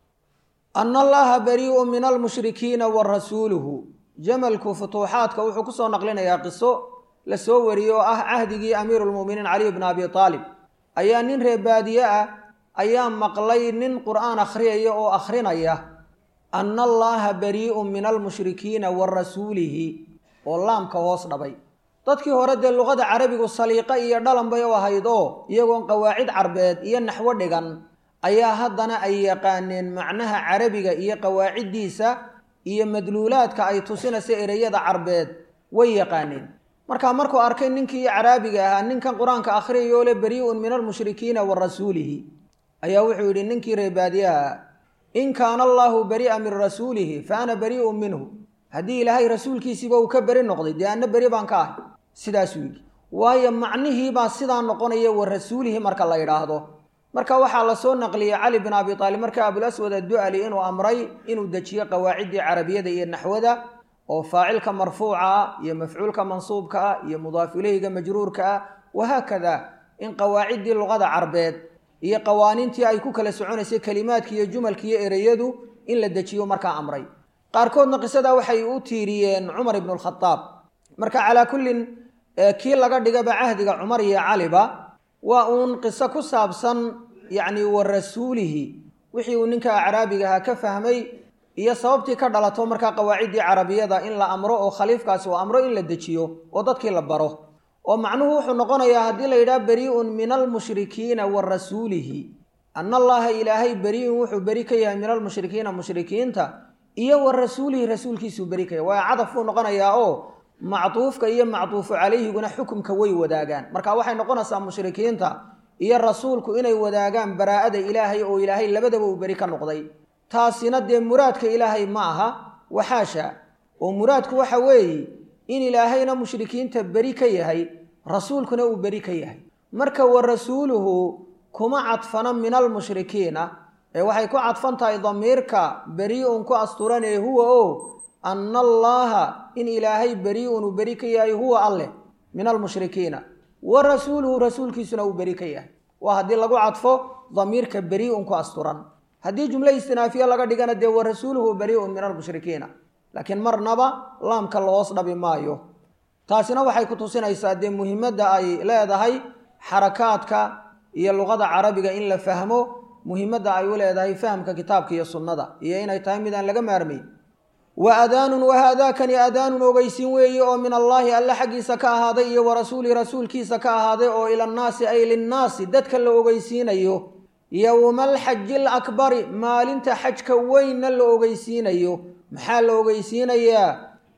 A: anna allaha barii'un min almushrikiina wa rasuuluhu jamalku futuuxaadka wuxuu kusoo naqlinayaa qiso la soo wariyey oo ah cahdigii amiiruulmu'miniin caliy bni abi taalib ayaa nin reebaadiye ah ayaa maqlay nin qur'aan akhriyaya oo akhrinaya anna allaaha barii'un min almushrikiina wa rasuulihi oo laamka hoos dhabay dadkii hore dee luqada carabigu saliiqo iyo dhalan bay u ahayd oo iyagoon qawaacid carbeed iyo naxwo dhigan ayaa haddana ay yaqaaneen macnaha carabiga iyo qawaaciddiisa iyo madluulaadka ay tusinaysa ereyada carbeed way yaqaaneen markaa markuu arkay ninkii caraabiga ahaa ninkan qur-aanka akhriyayoo le barii'un min almushrikiina wa rasuulihi ayaa wuxuu yidhi ninkii reebaadiyaha in kaana allaahu bari'a min rasuulihi fa ana barii'un minhu haddii ilaahay rasuulkiisiiba uu ka beri noqday dee anna beri baan ka ahay sidaasuu yidhi waayo macnihiibaa sidaa noqonaya wa rasuulihi marka la yidhaahdo marka waxaa la soo naqliyey cali bin abi taalib marka abulaswad addu'ali inuu amray inuu dejiyo qawaaciddii carabiyada iyo naxwada oo faacilka marfuuca ah iyo mafcuulka mansuubka ah iyo mudaaf ileyga majruurka ah wahaakada in qawaaciddii luqada carbeed iyo qawaaniintii ay ku kala soconaysay kelimaadki iyo jumalki iyo ereyadu in la dejiyo markaa amray qaarkoodna qisadaa waxay u tiiriyeen cumar ibnu lkhadaab marka calaa kullin kii laga dhigaba cahdiga cumar iyo caliba waa uun qiso ku saabsan yacni wa rasuulihi wixii uu ninka caraabiga ahaa ka fahmay iyo sababtii ka dhalato markaa qawaaciddii carabiyada in la amro oo khaliifkaasi uu amro in la dejiyo oo dadkii la baro oo macnuhu wuxuu noqonayaa haddii la yidhaha berii'un min almushrikiina wa rasuulihi anna allaha ilaahay berii'un wuxuu beri ka yahay min almushrikiina mushrikiinta iyo wa rasuulihi rasuulkiisuu beri ka yahay waa cadaf buu noqonayaa oo mactuufka iyo mactuufu calayhiguna xukumka way wadaagaan marka waxay noqonaysaa mushrikiinta iyo rasuulku inay wadaagaan baraa'ada ilaahay oo ilaahay labadaba uu beri ka noqday taasina dee muraadka ilaahay ma aha waxaasha oo muraadku waxa weeye in ilaahayna mushrikiinta beri ka yahay rasuulkuna uu beri ka yahay marka wa rasuuluhu kuma cadfana min almushrikiina ee waxay ku cadfan tahay damiirka berii'un ku asturan ee huwa o anna allaaha in ilaahay berii'un uu beri ka yahay huwa alleh min almushrikiina wa rasuuluhu rasuulkiisuna uu beri ka yahay waa haddii lagu cadfo damiirka berii'un ku asturan haddii jumlo istinaafiye laga dhigana dee wa rasuuluhu berii'un min almushrikiina laakiin marnaba laamka lohoos dhabi maayo taasina waxay ku tusinaysaa dee muhimadda ay leedahay xarakaadka iyo luqada carabiga in la fahmo muhimadda ay u leedahay fahamka kitaabka iyo sunnada iyo inay tahay midaan laga maarmay wa adaanun wahaadaakani adaanun ogeysiin weeye oo min allaahi alle xaggiisa ka ahaaday iyo wa rasuulihi rasuulkiisa ka ahaaday oo ilannaasi ay linnaasi dadka la ogeysiinayo yowma alxaji alakbari maalinta xajka weynna la ogeysiinayo maxaa la ogeysiinayaa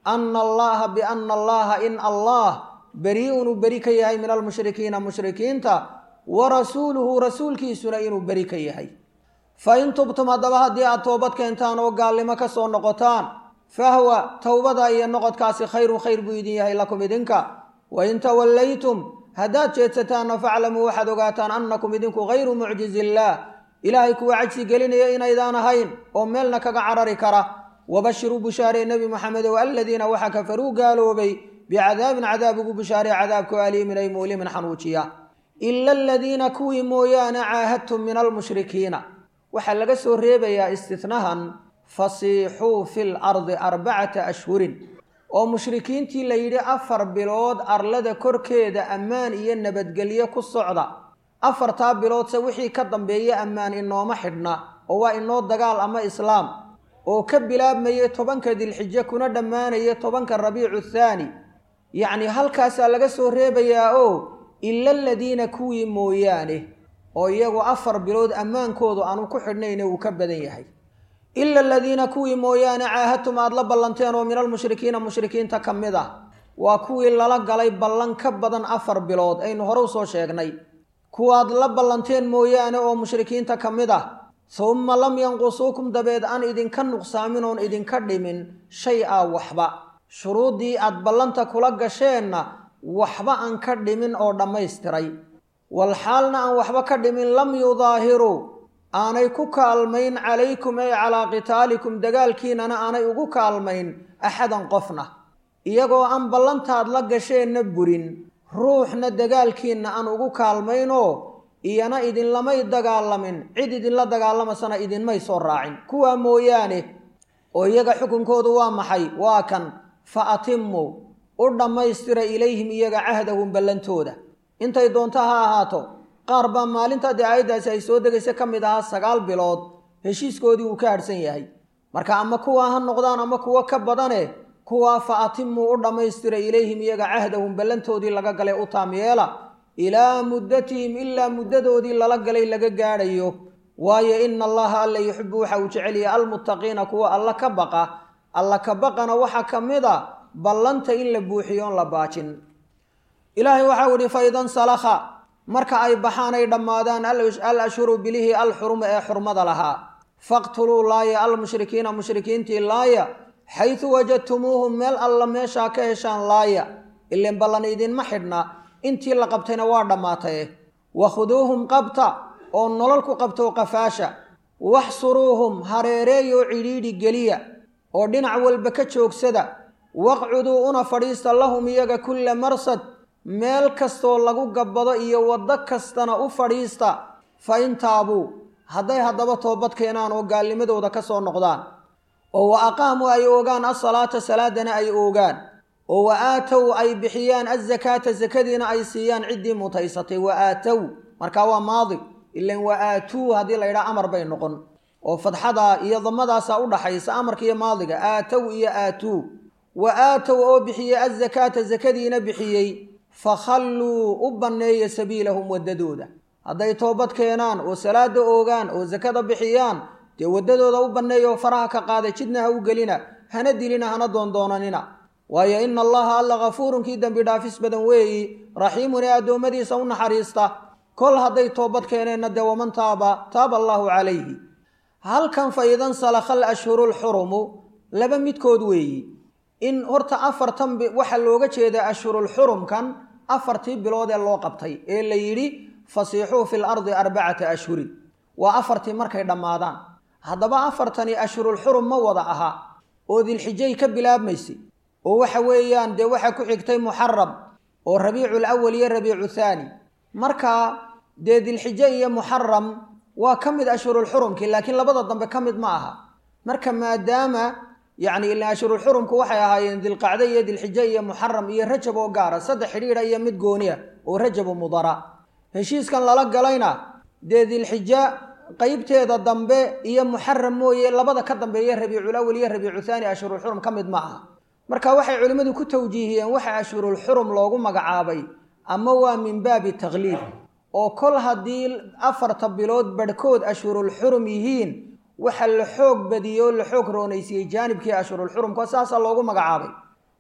A: ana allaha biana allaha in allah beri-un uu beri ka yahay min almushrikiina mushrikiinta wa rasuuluhu rasuulkiisuna inuu beri ka yahay fa in tubtum haddaba haddii aad toobad keentaan oo gaalnimo ka soo noqotaan fahwa towbada iyo noqodkaasi khayrun khayr buu idin yahay lakum idinka wain tawallaytum haddaad jeedsataanna faclamuu waxaad ogaataan annakum idinku hayru mucjizi illaah ilaahay kuwa cajsi gelinaya inaydaan ahayn oo meelna kaga carari kara wabashiruu bushaaree nebi moxamedow aladiina waxa kafaruu gaaloobay bicadaabin cadaab ugu bushaaree cadaabkao aliimin ay muulimin xanuujiya ila aladiina kuwii mooyaane caahadtum min almushrikiina waxaa laga soo reebayaa istinahan fasiixuu fi lardi arbacata ashhurin oo mushrikiintii la yidhi afar bilood arlada korkeeda ammaan iyo nabadgelyo ku socda afartaa biloodse wixii ka dambeeya ammaan inooma xidhna oo waa inoo dagaal ama islaam oo ka bilaabmaya tobanka dilxijo kuna dhammaanaya tobanka rabiicu thaani yacni halkaasaa laga soo reebayaa oo ila aladiina kuwii mooyaane oo iyagu afar bilood ammaankoodu aanu ku xidhnayne uu ka badan yahay ila aladiina kuwii mooyaane caahadtum aada la ballanteen oo min almushrikiina mushrikiinta ka mid ah waa kuwii lala galay ballan ka badan afar bilood aynu hore usoo sheegnay kuwaad la ballanteen mooyaane oo mushrikiinta ka mid ah summa lam yanqusuukum dabeed aan idinka nuqsaamin oon idinka dhimin shay a waxba shuruuddii aad ballanta kula gasheenna waxba aan ka dhimin oo dhammaystiray walxaalna aan waxba ka dhimin lam yudaahiruu aanay ku kaalmayn calaykum ay calaa qitaalikum dagaalkiinana aanay ugu kaalmayn axadan qofna iyagoo aan ballantaad la gasheenna burin ruuxna dagaalkiinna aan ugu kaalmaynoo iyana idinlamay dagaalamin cid idinla dagaalamasana idinmay soo raacin kuwaa mooyaane oo iyaga xukunkoodu waa maxay waa kan fa atimuu u dhammaystira ilayhim iyaga cahdahum ballantooda intay doonto ha ahaato qaar baa maalinta dee aayaddaasi ay soo degaysa ka mid ahaa sagaal bilood heshiiskoodii uu ka hadhsan yahay marka ama kuwaa ha noqdaan ama kuwo ka badane kuwaa fa atimuu u dhammaystira ilayhim iyaga cahdahum ballantoodii laga galay u taam yeela ilaa muddatihim ilaa muddadoodii lala galay laga gaadhayo waayo ina allaha alla yuxibu waxa uu jecel yahay almuttaqiina kuwa alla ka baqa alla ka baqana waxaa ka mid a ballanta in la buuxiyo on la baajin ilaahay waxau ihi faidan salakha marka ay baxaan ay dhammaadaan al ashhuru bilihii alxuruma ee xurmada lahaa faqtuluu laaya almushrikiina mushrikiintii laaya xaysu wajadtumuuhum meel alla meeshaa ka heshaan laaya ileen ballan idinma xidhna intii la qabtayna waa dhammaataye wakhuduuhum qabta oo nolol ku qabto qafaasha waxsuruuhum hareereeyoo cidhiidhi geliya oo dhinac walba ka joogsada waqcuduu una fadhiista lahum iyaga kulla marsad meel kastoo lagu gabbado iyo waddo kastana u fadhiista fa in taabuu hadday haddaba toobad keenaan oo gaalnimadooda ka soo noqdaan oo wa aqaamuu ay oogaan asalaata salaadana ay oogaan oo wa aatow ay bixiyaan azakaata sakadiina ay siiyaan ciddii mutaysatay wa aatow markaa waa maadi ilan wa aatuu haddii la yidhaha amar bay noqon oo fadxada iyo damadaasaa u dhaxaysa amarka iyo maadiga aatow iyo aatuu wa aatow oo bixiyey azakaata sakadiina bixiyey fakhalluu u banneeya sabiilahum waddadooda hadday toobad keenaan oo salaada oogaan oo sakada bixiyaan dee waddadooda u banneeya oo faraha ka qaada jidna ha u gelina hana dilina hana doondoonanina waayo ina allaha alla kafuurun kii dembi dhaafis badan weeyi raxiimun ee addoommadiisa u naxariista kol hadday toobad keeneenna dee waman taaba taaba allaahu calayhi halkan fa idan salakhal ashhuru lxurumu laba midkood weeyi in horta afartan waxaa looga jeedaa ashhurulxurumkan afartii bilood ee loo qabtay ee la yidhi fasiixuu fi lardi arbacata ashhurin waa afartii markay dhammaadaan haddaba afartani ashhurulxurum ma wada aha oo dilxijay ka bilaabmaysay oo waxa weeyaan dee waxaa ku xigtay muxaram oo rabiicul awal iyo rabiicu thaani marka dee dilxijo iyo muxaram waa ka mid ashhurulxurumkii laakiin labada dambe ka mid ma aha marka maadaama yacni ilaa ashhurulxurumku waxay ahaayeen dilqacdo iyo dilxijo iyo muxaram iyo rajab oo gaara saddex xidhiidha iyo mid gooniya oo rajabu mudara heshiiskan lala galayna dee dilxijo qeybteeda dambe iyo muxaram mooye labada ka dambeeya rabiicul awal iyo rabiicu thaani ashhurulxurum ka mid ma aha marka waxay culimmadu ku tawjiihiyeen waxa ashhurulxurum loogu magacaabay ama waa min baabi takliib oo kol haddii afarta bilood badhkood ashhurulxurum yihiin waxa la xoog badiyey oo la xoog roonaysiiyey jaanibkii ashhurulxurumka saasaa loogu magacaabay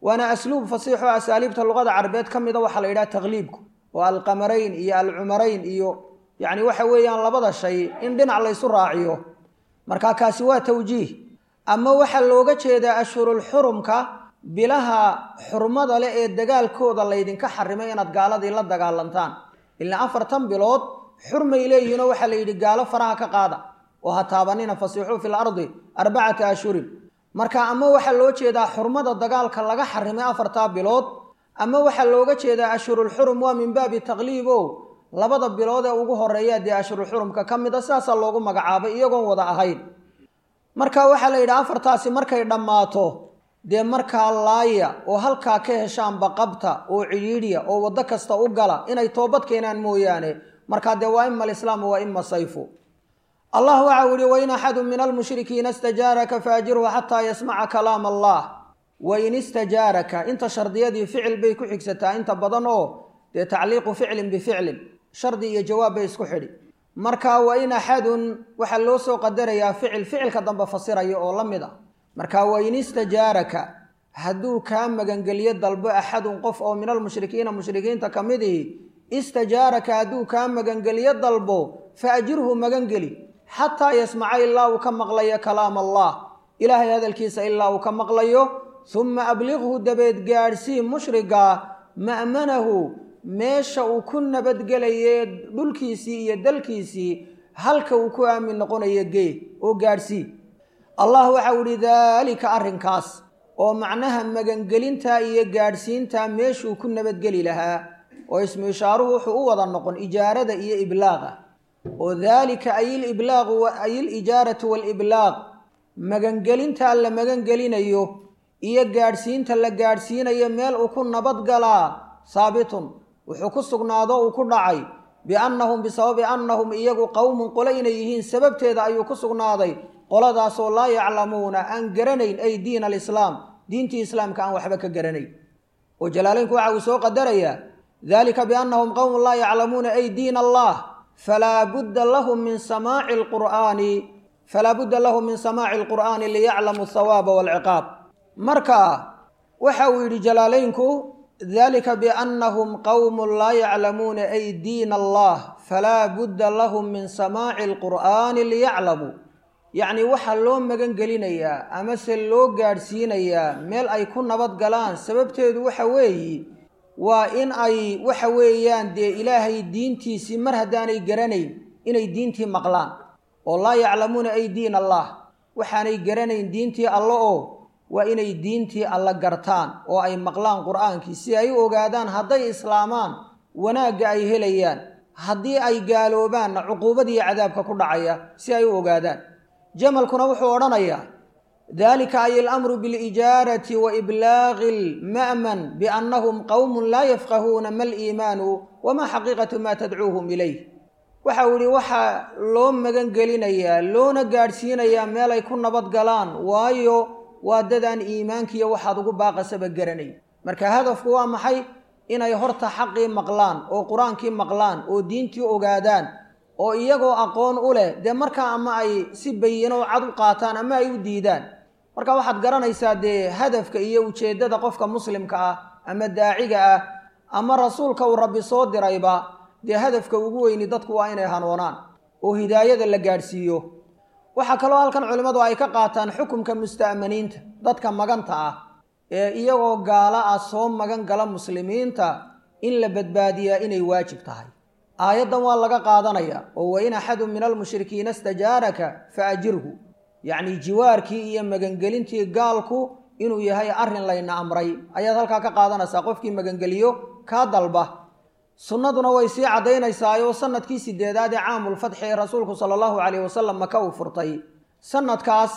A: waana asluub fasiixo asaaliibta luqada carabeed ka mida waxaa la yidhaha takliibku oo alqamarayn iyo alcumarayn iyo yacni waxa weeyaan labada shay in dhinac laysu raaciyo marka kaasi waa tawjiih ama waxaa looga jeedaa ashhurulxurumka bilaha xurmada leh ee dagaalkooda laydinka xarimay inaad gaaladii la dagaalantaan ilaa afartan bilood xurmay leeyihinoo waxaa la yidhi gaalo faraha ka qaada oo ha taabanina fasiixuu fi lardi arbacata ashhurin marka ama waxaa loo jeedaa xurmada dagaalka laga xarimay afartaa bilood ama waxaa looga jeedaa ashhurulxurum waa min baabi takliib o labada bilood ee ugu horeeya dee ashhurulxurumka ka mid a sidaasaa loogu magacaabay iyagoon wada ahayn marka waxaa la yidhi afartaasi markay dhammaato dee markaa laaya oo halkaa ka heshaanba qabta oo cidhiidhiya oo waddo kasta u gala inay toobad keenaan mooyaane markaa dee waa ima alislaamu waa ima sayfu allah waxau yihi wain axadu min almushrikiina istajaaraka faajirhu xataa yasmaca kalaam allah wain istajaaraka inta shardiyadii ficil bay ku xigsataa inta badan oo dee tacliiqu ficlin bificlin shardi iyo jawaab bay isku xidhi marka wain axadun waxaa loo soo qadarayaa ficil ficilka dambe fasiraya oo la mid ah marka wain istajaaraka hadduu kaa magangelyo dalbo axadun qof oo min almushrikiina mushrikiinta ka mid ihi istajaaraka hadduu kaa magangelyo dalbo faajirhu magangeli xataa yasmaca ilaa uu ka maqlayo kalaam allah ilaahay hadalkiisa ilaa uu ka maqlayo uma abliqhu dabeed gaadhsii mushriga ma'manahu meesha uu ku nabadgelaye dhulkiisii iyo dalkiisii halka uu ku aamin noqonayo gee oo gaadhsii allah waxau ihi daalika arrinkaas oo macnaha magangelinta iyo gaadhsiinta meeshuu ku nabadgeli lahaa oo ismu ishaaruhu wuxuu u wada noqon ijaarada iyo iblaaqa oo daalika ay iliblaaqu ay ilijaaratu waaliblaaq magangelinta la magangelinayo iyo gaadhsiinta la gaadhsiinayo meel uu ku nabadgalaa saabitun wuxuu ku sugnaado uu ku dhacay biannahum bisababi annahum iyagu qowmun qole inay yihiin sababteeda ayuu ku sugnaaday qoladaasoo laa yaclamuuna aan garanayn ay diin alislaam diintii islaamka aan waxba ka garanayn oo jalaalaynku waxa uu soo qadarayaa dalika biannahum qowmun laa yaclamuuna ay diin allah falaa budda lahum min samaaci alqur'aani falaa budda lahum min samaaci alqur'aani liyaclamuu thawaaba waalciqaab marka waxa uu yidhi jalaalaynku dalika biannahum qowmun laa yaclamuuna ay diin allah falaa budda lahum min samaaci alqur'aani liyaclamuu yacni waxaa loo magan gelinayaa amase loo gaadhsiinayaa meel ay ku nabad galaan sababteedu waxa weeye waa in ay waxa weeyaan dee ilaahay diintiisii mar haddaanay garanayn inay diintii maqlaan oo laa yaclamuuna ay diin allah waxaanay garanayn diintii alle oo waa inay diintii alle gartaan oo ay maqlaan qur-aankii si ay u ogaadaan hadday islaamaan wanaagga ay helayaan haddii ay gaaloobaanna cuquubadiiyo cadaabka ku dhacaya si ay u ogaadaan jamalkuna wuxuu odhanayaa dalika ay alamru bilijaarati wa iblaaqi lma'man biannahum qowmun laa yafqahuuna ma liimaanu wamaa xaqiiqatu maa tadcuuhum ilayh waxa uu yihi waxaa loo magan gelinayaa loona gaadhsiinayaa meel ay ku nabad galaan waayo waa dadaan iimaankiiyo waxaad ugu baaqasaba garanay marka hadafku waa maxay inay horta xaqii maqlaan oo qur-aankii maqlaan oo diintii ogaadaan oo iyagoo aqoon u leh dee markaa ama ay si bayino cad u qaataan ama ay u diidaan marka waxaad garanaysaa dee hadafka iyo ujeeddada qofka muslimka ah ama daaciga ah ama rasuulka uu rabbi soo dirayba dee hadafka ugu weyni dadku waa inay hanoonaan oo hidaayada la gaadhsiiyo waxaa kaloo halkan culimmadu ay ka qaataan xukumka musta'maniinta dadka maganta ah ee iyagoo gaalo ah soo magan gala muslimiinta in la badbaadiyaa inay waajib tahay aayaddan waa laga qaadanayaa oo wain axadun min almushrikiina istajaaraka fa ajirhu yacnii jiwaarkii iyo magangelintii gaalku inuu yahay arrin layna amray ayaad halkaa ka qaadanaysaa qofkii magangeliyo kaa dalba sunnaduna way sii caddaynaysaayoo sanadkii sideedaad ee caamulfatxi ee rasuulku sala allahu calayh wasalam maka uu furtay sanadkaas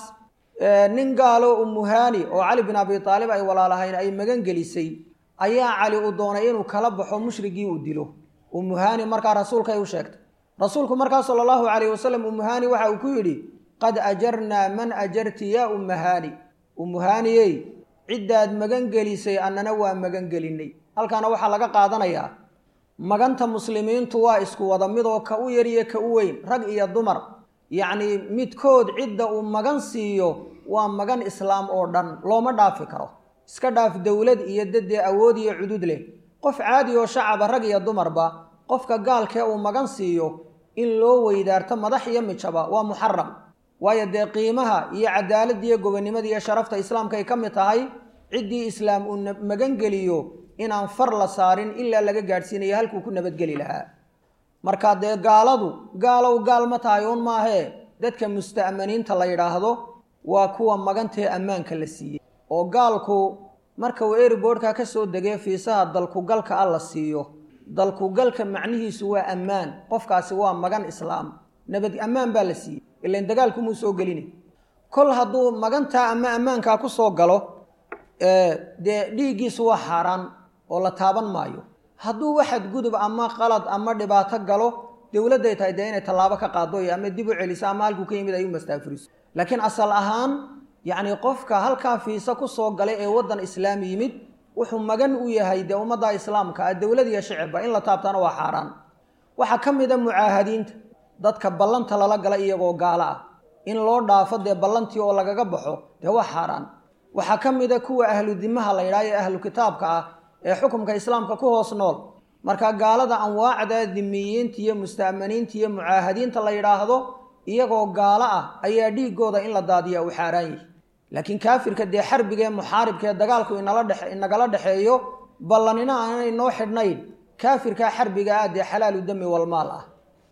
A: nin gaalo umuhaani oo cali bin abi taalib ay walaalahayn ay magangelisay ayaa cali uu doonay inuu kala baxo mushrigii uu dilo umuhaani markaa rasuulkay u sheegtay rasuulku markaa sala allahu calayh wasalam umuhaani waxa uu ku yidhi qad ajarnaa man ajarti yaa umuhaani umuhaaniyey ciddaad magangelisay annana waa magangelinay halkaana waxaa laga qaadanayaa maganta muslimiintu waa isku wada midoo ka u yariyo ka u weyn rag iyo dumar yacnii midkood cidda uu magan siiyo waa magan islaam oo dhan looma dhaafi karo iska dhaaf dowlad iyo dadee awood iyo cudud leh qof caadi oo shacaba rag iyo dumarba qofka gaalkee uu magan siiyo in loo weydaarto madax iyo mijaba waa muxaram waayo dee qiimaha iyo cadaaladda iyo gobonnimada iyo sharafta islaamka ay ka mid tahay ciddii islaam uu magangeliyo inaan far la saarin ilaa laga gaadhsiinayo halkuu ku nabadgeli lahaa marka dee gaaladu gaalow gaal ma tahay uun maahee dadka musta'maniinta la yidhaahdo waa kuwa magantee ammaanka la siiyey oo gaalku marka uu eriboodhka ka soo degay fiisaha dalkugalka a la siiyo dalkugalka macnihiisu waa ammaan qofkaasi waa magan islaam nabad ammaan baa la siiyey ilan dagaalkumuu soo gelina kol hadduu magantaa ama ammaankaa ku soo galo dee dhiiggiisu waa xaaraan oo la taaban maayo hadduu waxad gudub ama qalad ama dhibaato galo dowladday tahay dee inay tallaabo ka qaado iyo ama dib u celiso ama halkuu ka yimid ay u mastaafuriso laakiin asal ahaan yacni qofka halkaa fiisa ku soo galay ee waddan islaam yimid wuxuu magan u yahay dee ummadda islaamka ah dowlad iyo shicibba in la taabtana waa xaaraan waxaa ka mid a mucaahadiinta dadka ballanta lala gala iyagoo gaalo ah in loo dhaafo dee ballantii oo lagaga baxo dee waa xaaraan waxaa ka mid a kuwa ahlu dimaha la yidhaha ee ahlu kitaabka ah ee xukumka islaamka ku hoos nool marka gaalada anwaacda dimiyiinta iyo musta'maniinta iyo mucaahadiinta la yidhaahdo iyagoo gaalo ah ayaa dhiigooda in la daadiya uu xaaraan yahi laakiin kaafirka dee xarbiga ee muxaaribka ee dagaalku inala dhex inagala dhexeeyo ballanina aanay noo xidhnayn kaafirkaa xarbiga ah dee xalaalu dami walmaal ah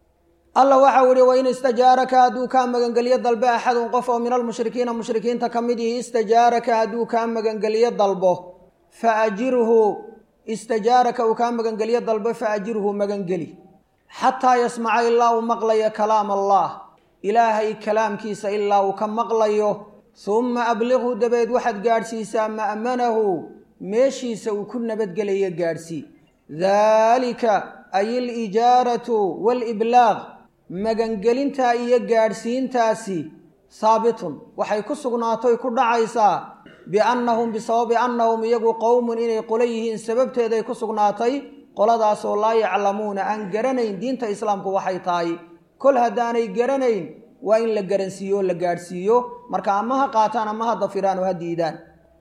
A: alla waxau ihi wain istajaaraka hadduu kaa magangeliyo dalbe axadun qof oo min almushrikiina mushrikiinta ka mid ihi istajaaraka hadduu kaa magangeliyo dalbo fa ajirhu istajaaraka uu kaa magangeliyo dalbo fa ajirhu magangeli xataa yasmaca ilaa uu maqlayo kalaam allah ilaahay kalaamkiisa ilaa uu ka maqlayo humma abliqhu dabeed waxaad gaadhsiisaa ma'manahu meeshiisa uu ku nabadgelayo gaadhsii daalika ay alijaaratu waaliblaaq magangelintaa iyo gaadhsiintaasi haabitun waxay ku sugnaatoy ku dhacaysaa biannahum bisababi annahum iyagu qowmun inay qolo yihiin sababteeday ku sugnaatay qoladaasoo laa yaclamuuna aan garanayn diinta islaamku waxay tahay kol haddaanay garanayn waa in la garansiiyo oo la gaadhsiiyo marka ama ha qaataan ama ha dafiraan oo ha diidaan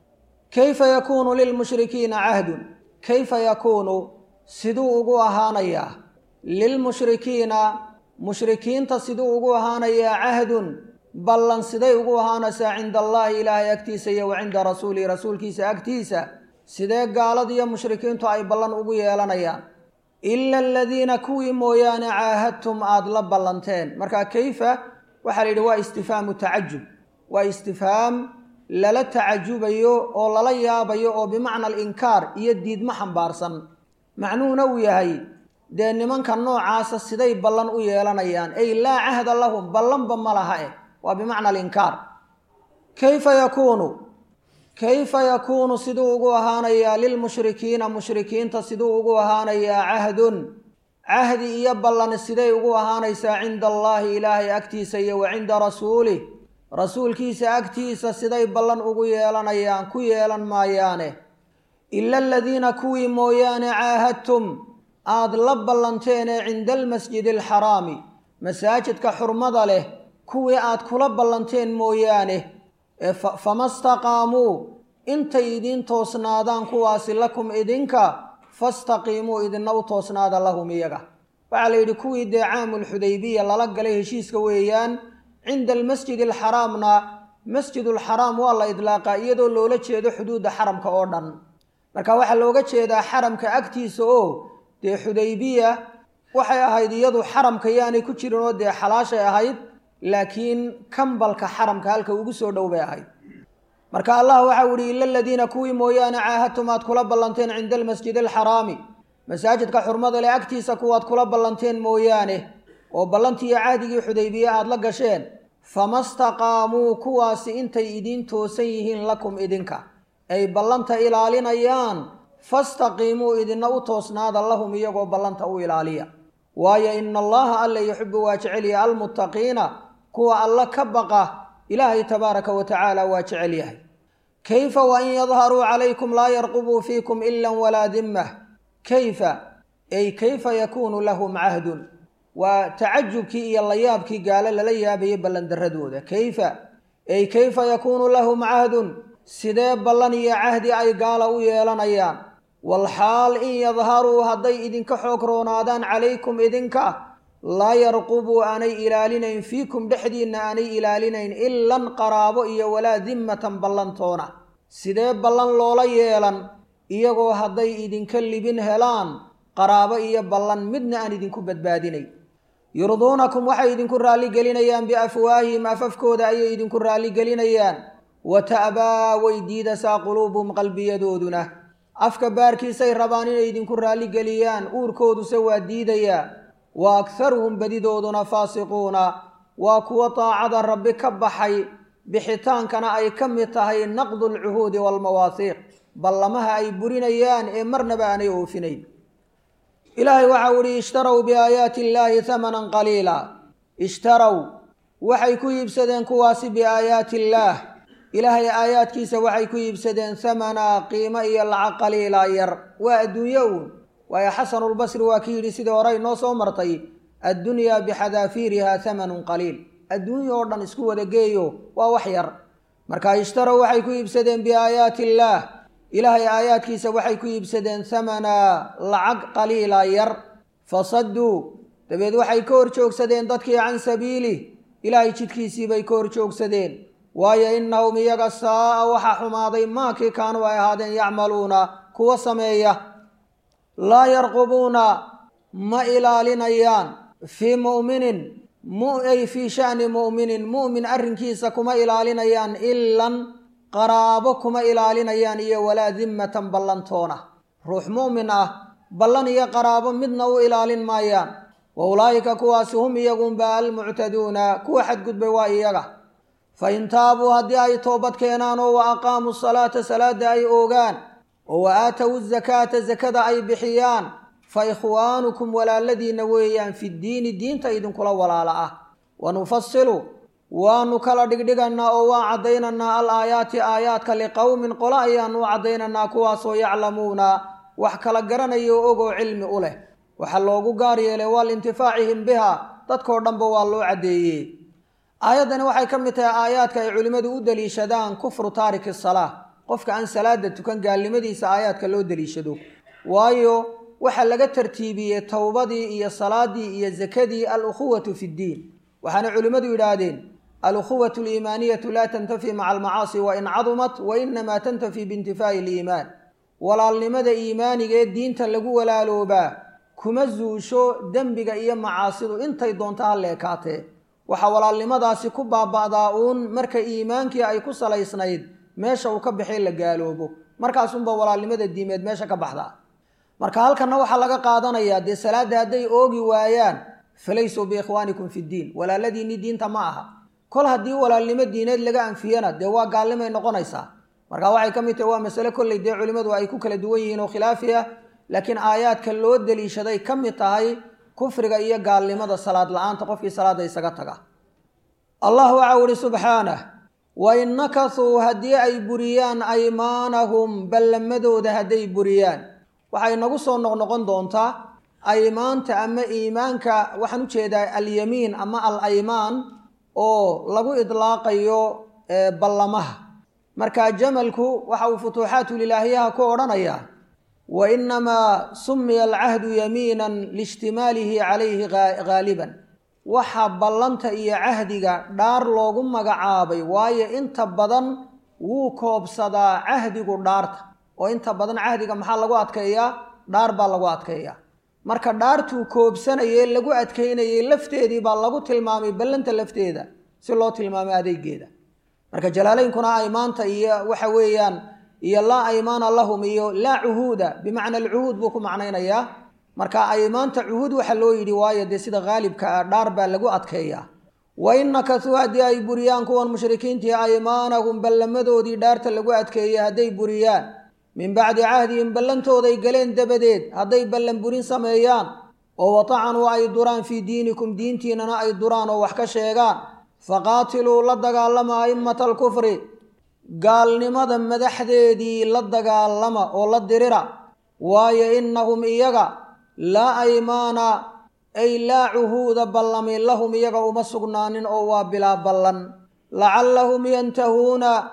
A: kayfa yakuunu lilmushrikiina cahdun kayfa yakuunu siduu ugu ahaanayaa lilmushrikiina mushrikiinta siduu ugu ahaanayaa cahdun ballan siday ugu ahaanaysaa cinda allaahi ilaahay agtiisa iyo wa cinda rasuulihi rasuulkiisa agtiisa sidee gaaladiiyo mushrikiintu ay ballan ugu yeelanayaan ila aladiina kuwii mooyaane caahadtum aada la ballanteen marka kayfa waxaa la yidhi waa istifhaamu tacajub waa istifhaam lala tacajubayo oo lala yaabayo oo bimacna alinkaar iyo diidmo xambaarsan macnuhuna uu yahay dee nimanka noocaasa siday ballan u yeelanayaan ay laa cahda lahum ballanba ma laha eh waa bimacna alinkaar kayfa yakuunu kayfa yakuunu siduu ugu ahaanayaa lilmushrikiina mushrikiinta siduu ugu ahaanayaa cahdun cahdi iyo ballan siday ugu ahaanaysaa cinda allaahi ilaahay agtiisa iyo wa cinda rasuulih rasuulkiisa agtiisa siday ballan ugu yeelanayaan ku yeelan maayaane ila aladiina kuwii mooyaane caahadtum aada la ballanteenee cinda almasjidi alxaraami masaajidka xurmada leh kuwii aad kula ballanteen mooyaane ee fama staqaamuu intay idiin toosnaadaan kuwaasi lakum idinka fastaqiimuu idina u toosnaada lahum iyaga waxaa la yidhi kuwii dee caamulxudaybiya lala galay heshiiska weeyaan cinda almasjidi alxaraamna masjidulxaraam waa la idlaaqaa iyadoo loola jeedo xuduudda xaramka oo dhan marka waxaa looga jeedaa xaramka agtiisa oo dee xudaybiya waxay ahayd iyadu xaramka yaanay ku jirin oo dee xalaashay ahayd laakiin kambalka xaramka halka ugu soo dhow bay ahayd marka allah waxau ihi ila aladiina kuwii mooyaane caahadtum aad kula ballanteen cinda almasjidi alxaraami masaajidka xurmada leh agtiisa kuwaad kula ballanteen mooyaane oo ballantii iyo cahdigii xudaybiye aada la gasheen fama staqaamuu kuwaasi intay idiin toosan yihiin lakum idinka ay ballanta ilaalinayaan fastaqiimuu idina u toosnaada lahum iyagoo ballanta u ilaaliya waayo ina allaha alla yuxibu waa jecelyahay almuttaqiina kuwa alla ka baqa ilaahay tabaaraka wa tacaala waa jecel yahay kayfa wain yadharuu calaykum laa yarqubuu fiikum ila walaa dimmah kayfa ay kayfa yakuunu lahum cahdun waa tacajubkii iyo layaabkii gaalo lala yaabayay ballandaradooda kayfa ay kayfa yakuunu lahum cahdun sidee ballan iyo cahdi ay gaala u yeelanayaan walxaal in yadharuu hadday idinka xoog roonaadaan calaykum idinka laa yarqubuu aanay ilaalinayn fiikum dhexdiinna aanay ilaalinayn ilan qaraabo iyo walaa dimmatan ballantoona sidee ballan loola yeelan iyagoo hadday idinka libin helaan qaraabo iyo ballan midna aan idinku badbaadinay yurduunakum waxay idinku raalligelinayaan biafwaahihim afafkooda ayay idinku raalligelinayaan wa ta'baa way diidasaa quluubuhum qalbiyadooduna afka baarkiisay rabaan inay idinku raalligeliyaan uurkooduse waa diidayaa wa akharuhum badidooduna faasiquuna waa kuwa daacada rabbi ka baxay bixitaankana ay ka mid tahay naqdu alcuhuudi waalmawaasiiq ballamaha ay burinayaan ee marnaba aanay oofinayn ilaahay waxau ihi ishtarow biaayaati illaahi hamanan qaliila ishtarow waxay ku iibsadeen kuwaasi biaayaati illaah ilaahay aayaadkiisa waxay ku iibsadeen hamanaa qiimo iyo lacag qaliila yar waa adduunyo uun waayo xasanulbasri waa ki yidhi sidii hore inoo soo martay addunyaa bixadaafiiriha hamanun qaliil adduunya oo dhan isku wada geeyo waa wax yar marka ishtarow waxay ku iibsadeen biaayaati illaah ilaahay aayaadkiisa waxay ku iibsadeen hamanaa lacag qaliila yar fasadduu dabeed waxay ka hor joogsadeen dadkii can sabiilih ilaahay jidkiisiibay ka hor joogsadeen waayo innahum iyaga saa'a waxaa xumaaday maakii kaanuu ay ahaadeen yacmaluuna kuwa sameeya laa yarqubuuna ma ilaalinayaan fii mu'minin ay fii sha'ni mu'minin mu'min arrinkiisa kuma ilaalinayaan ilan qaraabo kuma ilaalinayaan iyo walaa dimmatan ballantoona ruux mu'min ah ballan iyo qaraabo midna u ilaalin maayaan wa ulaa'ika kuwaasi hum iyagunba almuctaduuna kuwa xadgudbay waa iyaga fa in taabuu haddii ay toobad keenaan oo wa aqaamuu salaata salaada ay oogaan oo wa aatowu zakaata sakada ay bixiyaan fa ikhwaanukum walaaladiinna weeyaan fiddiini diinta idinkula walaala ah wa nufasilu waanu kala dhigdhiganaa oo waan caddaynaynaa al aayaati aayaadka liqowmin qolo ayaanu u caddaynaynaa kuwaasoo yaclamuuna wax kala garanaya o ogoo cilmi u leh waxaa loogu gaar yeelay waa liintifaacihim biha dadkoo dhanba waa loo caddeeyey aayaddani waxay ka mid tahay aayaadka ay culimmadu u deliishadaan kufru taariki salaa qofka aan salaada tukan gaalnimadiisa aayaadka loo deliishado waayo waxaa laga tartiibiyey towbadii iyo salaadii iyo sakadii al-ukhuwatu fi ddiin waxaana culimmadu yidhaahdeen alukhuwatu aliimaaniyatu laa tantafi maca almacaasi wa in cadumat wa inamaa tantafi biintifaa'i aliimaan walaalnimada iimaaniga ee diinta lagu walaaloobaa kuma zuusho dembiga iyo macaasidu intay doonto ha leekaatee waxaa walaalnimadaasi ku baaba'daa uun marka iimaankii ay ku salaysnayd meesha uu ka baxay la gaaloobo markaasunba walaalnimada diimeed meesha ka baxdaa marka halkanna waxaa laga qaadanayaa dee salaadda hadday oogi waayaan falaysuu biikhwaanikum fi ddiin walaaladiinni diinta ma aha kol haddii walaalnimo diineed laga anfiyana dee waa gaalnimay noqonaysaa marka waxay ka mid tahay waa masale kolley dee culimmadu ay ku kala duwan yihiin oo khilaafi ah laakiin aayaadka loo deliishaday ka mid tahay kufriga iyo gaalnimada salaad la-aanta qofkii salaadda isaga taga allah waxau ihi subxaanah wain nakasuu haddii ay buriyaan aymaanahum ballamadooda hadday buriyaan waxay nagu soo noqnoqon doontaa aymaanta ama iimaanka waxaan u jeedaa alyamiin ama al aymaan oo lagu idlaaqayo ballamaha marka jamalku waxa uu futuuxaatulilaahiyaha ku odhanayaa wa inamaa sumiya alcahdu yamiinan liishtimaalihi calayhi haaliban waxa ballanta iyo cahdiga dhaar loogu magacaabay waayo inta badan wuu koobsadaa cahdigu dhaarta oo inta badan cahdiga maxaa lagu adkeeyaa dhaar baa lagu adkeeyaa marka dhaartuu koobsanayee lagu adkaynayay lafteedii baa lagu tilmaamay ballanta lafteeda si loo tilmaamay adeegeeda marka jalaalaynkuna aymaanta iyo waxa weeyaan iyo laa aymaana lahum iyo laa cuhuuda bimacna alcuhuud buu ku macnaynayaa marka aymaanta cuhuud waxa loo yidhi waayo dee sida haalibka ah dhaar baa lagu adkeeyaa wa in nakasuu haddii ay buriyaan kuwan mushrikiintii aymaanahum ballamadoodii dhaarta lagu adkeeyey hadday buriyaan min bacdi cahdihim ballantooday galeen dabadeed hadday ballan burin sameeyaan oo watacanuu ay duraan fii diinikum diintiinana ay duraan oo wax ka sheegaan faqaatiluu la dagaalama a'immata alkufri gaalnimada madaxdeedii la dagaalama oo la dirira waayo innahum iyaga laa aymaana ay laa cuhuuda ballami lahum iyaga uma sugnaanin oo waa bilaa ballan lacallahum yantahuuna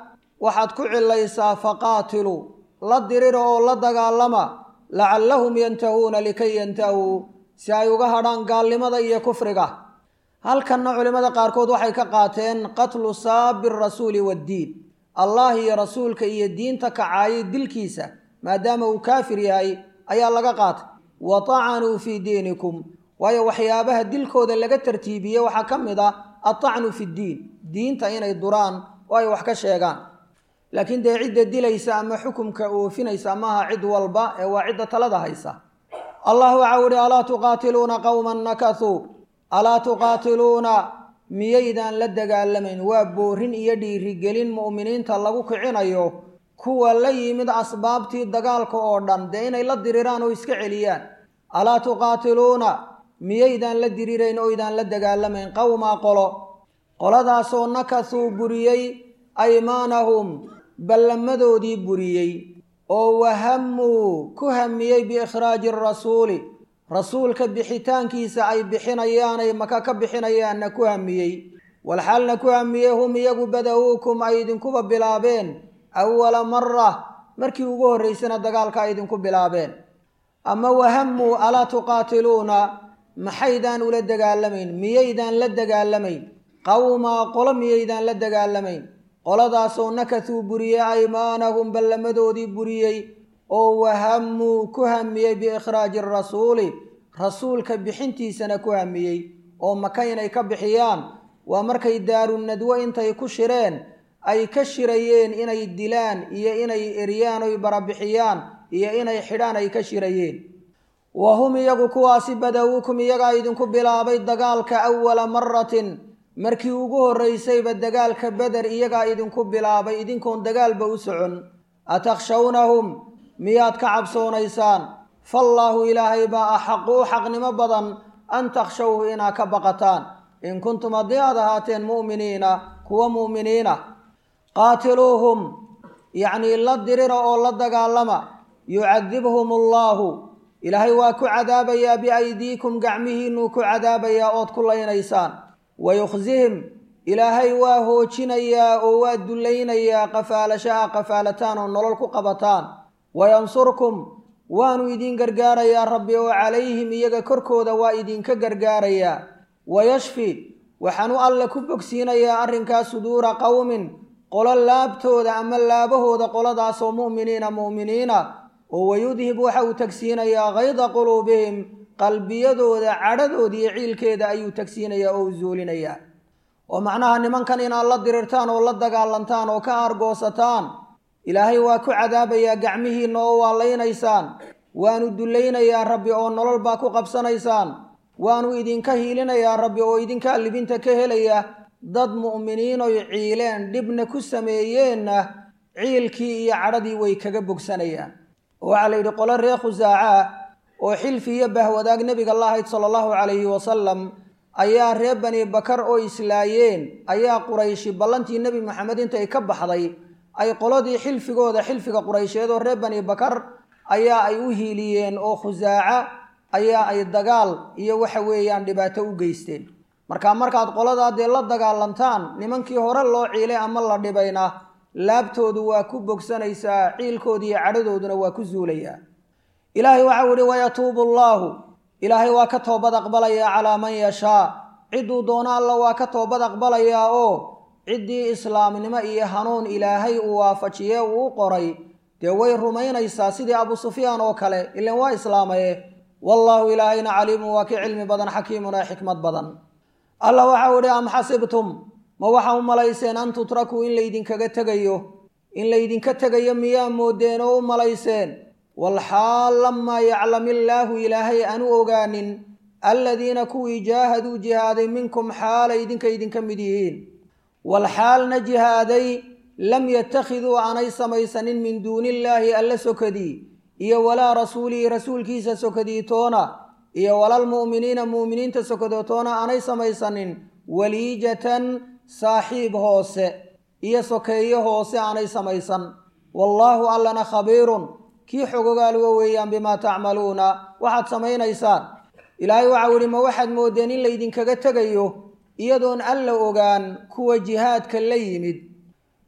A: waxaad ku cilaysaa faqaatiluu la dirira oo la dagaalama lacallahum yantahuuna likay yantahuu si ay uga hadhaan gaalnimada iyo kufriga halkanna culimmada qaarkood waxay ka qaateen qatlu saabi rasuuli waddiin allah iyo rasuulka iyo diinta kacaayay dilkiisa maadaama uu kaafir yahay ayaa laga qaatay wa tacanuu fii diinikum waayo waxyaabaha dilkooda laga tartiibiyey waxaa ka mid ah atacnu fi ddiin diinta inay duraan oo ay wax ka sheegaan laakiin dee cidda dilaysa ama xukumka oofinaysa maaha cid walba ee waa cidda talada haysa allah waxau ihi alaa tuqaatiluuna qowman nakasuu alaa tuqaatiluuna miyaydaan la dagaalamayn waa boorin iyo dhiirigelin mu'miniinta lagu kicinayo kuwa la yimid asbaabtii dagaalka oo dhan dee inay la diriraan oo iska celiyaan alaa tuqaatiluuna miyaydaan la dirirayn oydaan la dagaalamayn qowmaa qolo qoladaasoo nakasuu buriyey aymaanahum ballamadoodii buriyey oo wahamuu ku hamiyey biikhraaji rasuuli rasuulka bixitaankiisa ay bixinayaanay maka ka bixinayaanna ku hamiyey walxaalna ku hamiyey hum iyagu bada-uukum ay idinkuba bilaabeen awala mara markii ugu horraysana dagaalka ay idinku bilaabeen ama wahamuu alaa tuqaatiluuna maxaydaan ula dagaalamayn miyaydaan la dagaalamayn qowmaa qolo miyaydaan la dagaalamayn qoladaasoo nakasuu buriyey aymaanahum ballamadoodii buriyey oo wahamuu ku hamiyey biikhraaji rasuuli rasuulka bixintiisana ku hamiyey oo maka inay ka bixiyaan waa markay daarunadwo intay ku shireen ay ka shirayeen inay dilaan iyo inay eryaan oy barabixiyaan iyo inay xidhaan ay ka shirayeen wa hum iyagu kuwaasi badawuukum iyagaa idinku bilaabay dagaalka awala maratin markii ugu horraysayba dagaalka beder iyagaa idinku bilaabay idinkoon dagaalba u socon atakhshawnahum miyaad ka cabsoonaysaan faallaahu ilaahay baa axaqu u xaqnimo badan an takhshawhu inaad ka baqataan in kuntum haddii aad ahaateen mu'miniina kuwa mu'miniina qaatiluuhum yacnii la dirira oo la dagaalama yucadibhum allaahu ilaahay waa ku cadaabayaa biaydiikum gacmihiinuu ku cadaabayaa ood ku laynaysaan wayukhsihim ilaahay waa hoojinayaa oo waa dullaynayaa qafaalashaha qafaalataan oo nolol ku qabataan wayansurkum waanu idin gargaarayaa rabbi oo calayhim iyaga korkooda waa idinka gargaarayaa wayashfi waxaanu alle ku bogsiinayaa arrinkaa suduura qowmin qolo laabtooda ama laabahooda qoladaasoo mu'miniina mu'miniina oo wayudhib waxa uu tagsiinayaa kayda quluubihim qalbiyadooda cadhadood iyo ciilkeeda ayuu tagsiinayaa oo u zuulinayaa oo macnaha nimankan inaad la dirirtaan oo la dagaalantaan oo ka aargoosataan ilaahay waa ku cadaabayaa gacmihiinna oo waa laynaysaan waanu dullaynayaa rabbi oo nolol baa ku qabsanaysaan waanu idinka hiilinayaa rabbi oo idinka libinta ka helaya dad mu'miniinoy ciileen dhibna ku sameeyeenna ciilkii iyo cadhadii way kaga bogsanayaan oo waxaa la yidhi qolo reer khusaaca oo xilfi iyo bahwadaag nebiga la ahayd sala allahu calayhi wasalam ayaa reer bani bakar oo islaayeen ayaa qurayshi ballantii nebi maxamed intay ka baxday ay qoladii xilfigooda xilfiga quraysheed oo reer bani bakar ayaa ay u hiiliyeen oo khusaaca ayaa ay dagaal iyo waxa weeyaan dhibaato u geysteen marka markaad qoladaa dee la dagaalantaan nimankii hore loo ciilay ama la dhibayna laabtoodu waa ku bogsanaysaa ciilkooda iyo cadhadooduna waa ku zuulayaa ilaahay waxau ihi wayatuubu allaahu ilaahay waa ka toobad aqbalayaa calaa man yashaa cidduu doono alla waa ka toobad aqbalayaa oo ciddii islaamnimo iyo hanuun ilaahay uu waafajiye uu u qoray dee way rumaynaysaa sidii abu sufyaan oo kale ilan waa islaamaye wallaahu ilaahayna caliimun waa ki cilmi badan xakiimun ee xikmad badan alla waxau idhi am xasibtum ma waxa u malayseen an tutrakuu in laydinkaga tegayo in laydinka tegayo miyaa moodeen oo u malayseen walxaal lamaa yaclam illaahu ilaahay aanu ogaanin aladiina kuwii jaahaduu jihaaday minkum xaalay idinka idinka mid yihiin walxaalna jihaaday lam yattakhiduu aanay samaysanin min duuni illaahi alla sokadii iyo walaa rasuulihi rasuulkiisa sokadii toona iyo walaalmu'miniina mu'miniinta sokadotoona aanay samaysanin waliijatan saaxiib hoose iyo sokeeyo hoose aanay samaysan wallaahu allana khabiirun kii xogogaaluga weeyaan bimaa tacmaluuna waxaad samaynaysaan ilaahay waxau idhi ma waxaad moodeen in laydinkaga tegayo iyadoon alla ogaan kuwa jihaadka la yimid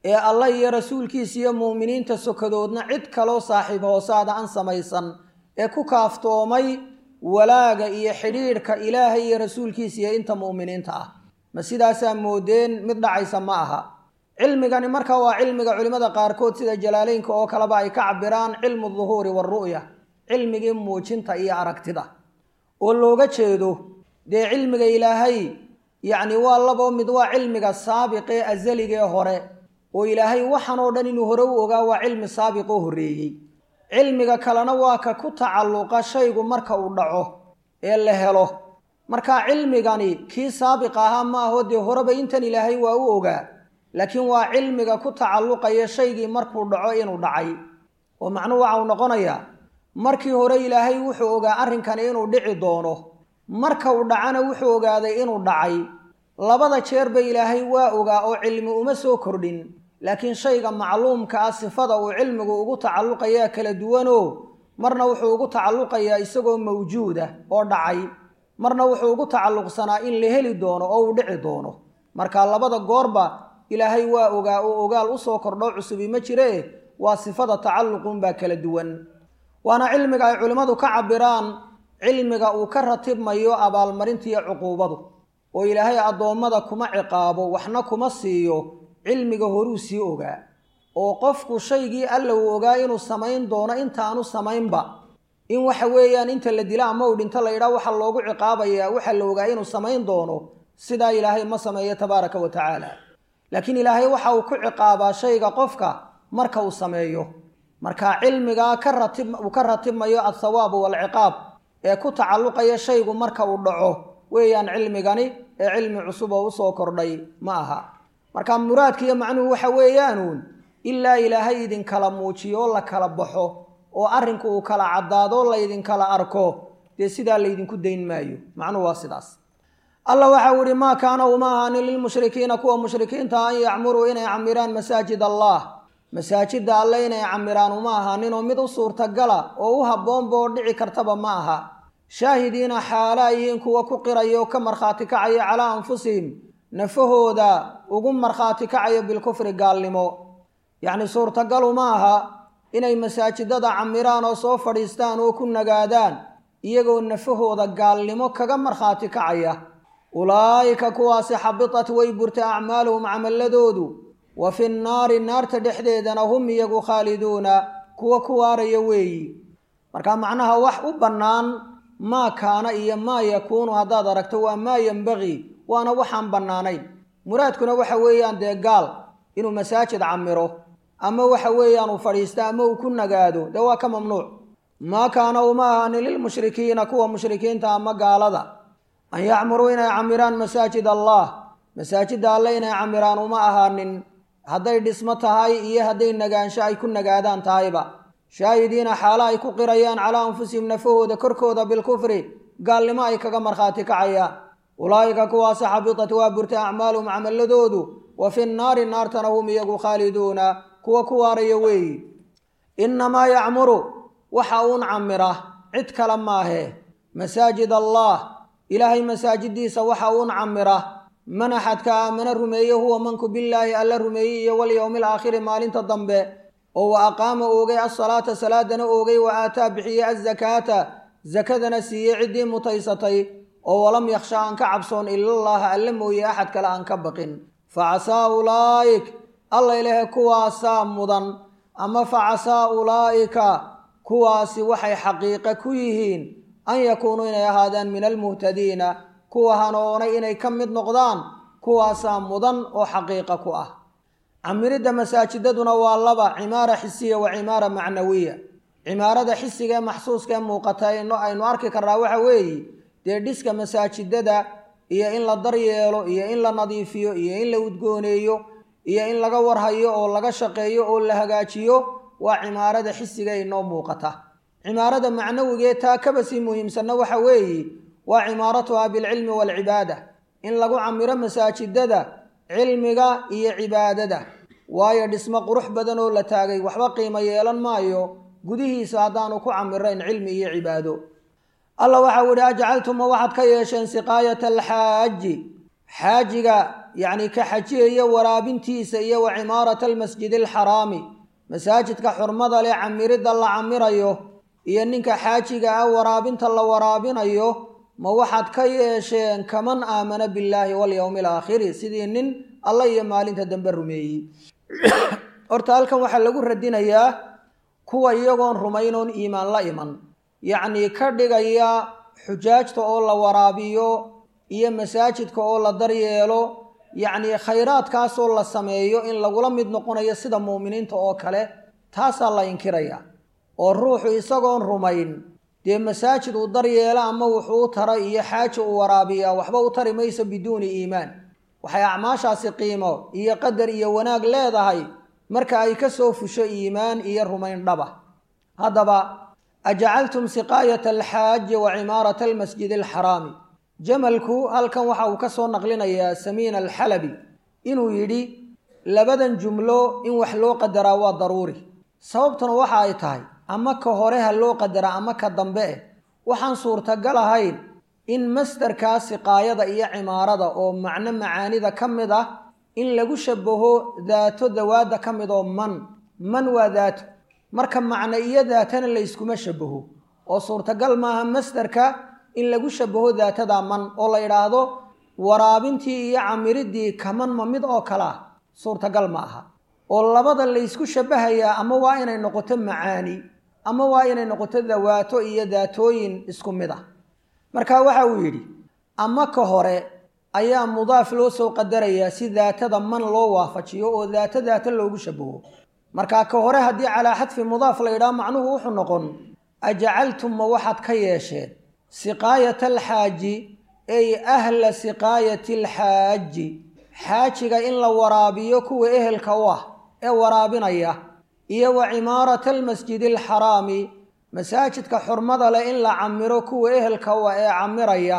A: ee allah iyo rasuulkiisa iyo mu'miniinta sokadoodna cid kaloo saaxiib hoosaada aan samaysan ee ku kaaftoomay walaaga iyo xidhiidhka ilaahay iyo rasuulkiisa iyo inta mu'miniinta ah ma sidaasaa moodeen mid dhacaysa ma aha cilmigani marka waa cilmiga culimmada qaarkood sida jalaaleynka oo kaleba ay ka cabiraan cilmu duhuuri waaru'ya cilmigii muujinta iyo aragtida oo looga jeedo dee cilmiga ilaahay yacni waa labo mid waa cilmiga saabiqee asaligee hore oo ilaahay waxan oo dhan inuu hore u ogaa waa cilmi saabiqoo horreeyey cilmiga kalena waa ka ku tacalluqa shaygu marka uu dhaco ee la helo marka cilmigani kii saabiqa ahaa ma aho dee horeba intan ilaahay waa u ogaa laakiin waa cilmiga ku tacalluqaya shaygii markuu dhaco inuu dhacay oo macnuhu waxa uu noqonayaa markii hore ilaahay wuxuu ogaa arrinkani inuu dhici doono marka uu dhacana wuxuu ogaaday inuu dhacay labada jeerba ilaahay waa ogaa oo cilmi uma soo kordhin laakiin shayga macluumka ah sifada uu cilmigu ugu tacalluqayaa kala duwanoo marna wuxuu ugu tacalluqayaa isagoo mawjuuda oo dhacay marna wuxuu ugu tacalluqsanaa in la heli doono oo uu dhici doono marka labada goorba ilaahay waa ogaa oo ogaal usoo kordho cusubi ma jiree waa sifada tacalluqunbaa kala duwan waana cilmiga ay culimmadu ka cabiraan cilmiga uu ka ratibmayo abaalmarintiiyo cuquubadu oo ilaahay addoommada kuma ciqaabo waxna kuma siiyo cilmiga horuu sii ogaa oo qofku shaygii alla uu ogaa inuu samayn doono intaanu samaynba in waxa weeyaan inta la dila ama uu dhinto la yidhaha waxaa loogu ciqaabayaa waxa la ogaa inuu samayn doono sidaa ilaahay ma sameeyo tabaaraka wa tacaala laakiin ilaahay waxa uu ku ciqaabaa shayga qofka marka uu sameeyo marka cilmigaa ka ratib uu ka ratibmayo althawaabu waalciqaab ee ku tacalluqaya shaygu marka uu dhaco weeyaan cilmigani ee cilmi cusub oo usoo kordhay ma aha marka muraadkiiyo macnuhu waxa weeyaanuun ilaa ilaahay idinkala muujiyo oo la kala baxo oo arrinku uu kala caddaado laydinkala arko dee sidaa laydinku dayn maayo macnuhu waa sidaas allah waxau ihi maa kaana uma ahaanin lilmushrikiina kuwa mushrikiinta an yacmuruu inay camiraan masaajid allah masaajidda alle inay camiraan uma ahaaninoo mid u suurtagala oo u habboonba oo dhici kartaba ma aha shaahidiina xaalo ay yihiin kuwa ku qiraya oo ka markhaati kacaya calaa anfusihim nafahooda ugu markhaati kacayo bilkufri gaalnimo yacni suurtagalu ma aha inay masaajidada camiraan oo soo fadhiistaan oo ku nagaadaan iyagoo nafahooda gaalnimo kaga markhaati kacaya ulaa'ika kuwaasi xabitat way burtay acmaaluhum camaladoodu wa fi nnaari naarta dhexdeedana hum iyagu khaaliduuna kuwa ku waaraya weeyi marka macnaha wax u bannaan maa kaana iyo maa yakuunu haddaad aragto waa maa yembaqii waana waxaan bannaanayn muraadkuna waxa weeyaan dee gaal inuu masaajid camiro ama waxa weeyaan uu fadhiisto ama uu ku nagaado dee waa ka mamnuuc maa kaana uma ahaanin lilmushrikiina kuwa mushrikiinta ama gaalada an yacmuruu inay camiraan masaajid allah masaajidda alle inay camiraan uma ahaanin hadday dhismo tahay iyo hadday nagaansho ay ku nagaadaan tahayba shaahidiina xaalo ay ku qirayaan calaa anfusihim nafahooda korkooda bilkufri gaalnimo ay kaga markhaati kacayaan ulaa'ika kuwaasi xabitat waa burtay acmaaluhum camaladoodu wa fi nnaari naartana hum iyagu khaaliduuna kuwa ku waaraya weeyi innamaa yacmuru waxa uun camira cid kale maahe masaajid allah ilaahay masaajiddiisa waxa uun camira man axadka aamana rumeeye huwa manku billaahi alla rumeeyey iyo walyowmi alaakhiri maalinta dambe oo wa aqaama oogay asalaata salaadana oogay wa aataa bixiyey azakaata sakadana siiyey ciddii mutaysatay oo walam yakhsha aan ka cabsoon ilallaaha alle mooye axad kale aan ka baqin facasaa ulaa'ik alla ilahe kuwaasaa mudan ama facasaa ulaa'ika kuwaasi waxay xaqiiqe ku yihiin an yakuunuu inay ahaadaan min almuhtadiina kuwa hanoonay inay ka mid noqdaan kuwaasaa mudan oo xaqiiqa ku ah camiridda masaajidaduna waa laba cimaara xisiya wa cimaara macnawiya cimaarada xisiga ee maxsuuska ee muuqata aynu arki karnaa waxa weeye dee dhiska masaajidada iyo in la daryeelo iyo in la nadiifiyo iyo in la udgooneeyo iyo in laga warhayo oo laga shaqeeyo oo la hagaajiyo waa cimaarada xisiga inoo muuqata cimaarada macnawigee taa kaba sii muhiimsanna waxa weeye waa cimaaratuha bilcilmi waalcibaada in lagu camiro masaajidada cilmiga iyo cibaadada waayo dhismo qurux badan oo la taagay waxba qiimo yeelan maayo gudihiisa haddaanu ku camirayn cilmi iyo cibaado alla waxau idhi ajcaltuma waxaad ka yeesheen siqaayata alxaaji xaajiga yacni ka xajiyaya waraabintiisa iyo wa cimaarata almasjidi alxaraami masaajidka xurmada leh camiridda la camirayo iyo ninka xaajiga ah waraabinta la waraabinayo ma waxaad ka yeesheen kaman aamana billaahi walyowmi alaakhiri sidii nin alla iyo maalinta dambe rumeeyey horta halkan waxaa lagu radinayaa kuwa iyagoon rumaynoon iimaan la iman yacnii ka dhigaya xujaajta oo la waraabiyo iyo masaajidka oo la daryeelo yacnii khayraadkaasoo la sameeyo in lagula mid noqonayo sida muuminiinta oo kale taasaa la inkiraya oo ruuxu isagoon rumayn dee masaajid uu daryeelo ama wuxuu u tara iyo xaaji uu waraabiyaa waxba u tari mayso biduuni iimaan waxay acmaashaasi qiimo iyo qadar iyo wanaag leedahay marka ay ka soo fusho iimaan iyo rumayn dhaba haddaba ajacaltum siqaayata alxaaji wa cimaarata almasjidi alxaraami jamalku halkan waxa uu ka soo naqlinayaa samiin alxalabi inuu yidhi labadan jumlo in wax loo qadaraa waa daruuri sababtuna waxa ay tahay ama ka hore ha loo qadaraa ama ka dambe eh waxaan suurtagal ahayn in masdarkaa siqaayada iyo cimaarada oo macno macaanida ka mid ah in lagu shabaho daato dawaadda ka mid oo man man waa daato marka macno iyo daatana layskuma shabaho oo suurtagal maaha masdarka in lagu shabaho daatada man oo la yidhaahdo waraabintii iyo camiridii kaman ma mid oo kale ah suurtagal ma aha oo labada laysku shabahayaa ama waa inay noqoto macaani ama waa inay noqoto dawaato iyo daatooyin isku mid ah marka waxa uu yidhi ama ka hore ayaa mudaaf loo soo qadarayaa si daatada man loo waafajiyo oo daato daato loogu shabaho markaa ka hore haddii calaa xadfi mudaaf la yidhaha macnuhu wuxuu noqon ajacaltum ma waxaad ka yeesheen siqaayata alxaaji ay ahla siqaayati alxaaji xaajiga in la waraabiyo kuwa ehelka u ah ee waraabinaya iyo wa cimaarata almasjidi alxaraami masaajidka xurmada leh in la camiro kuwa ehelka u ah ee camiraya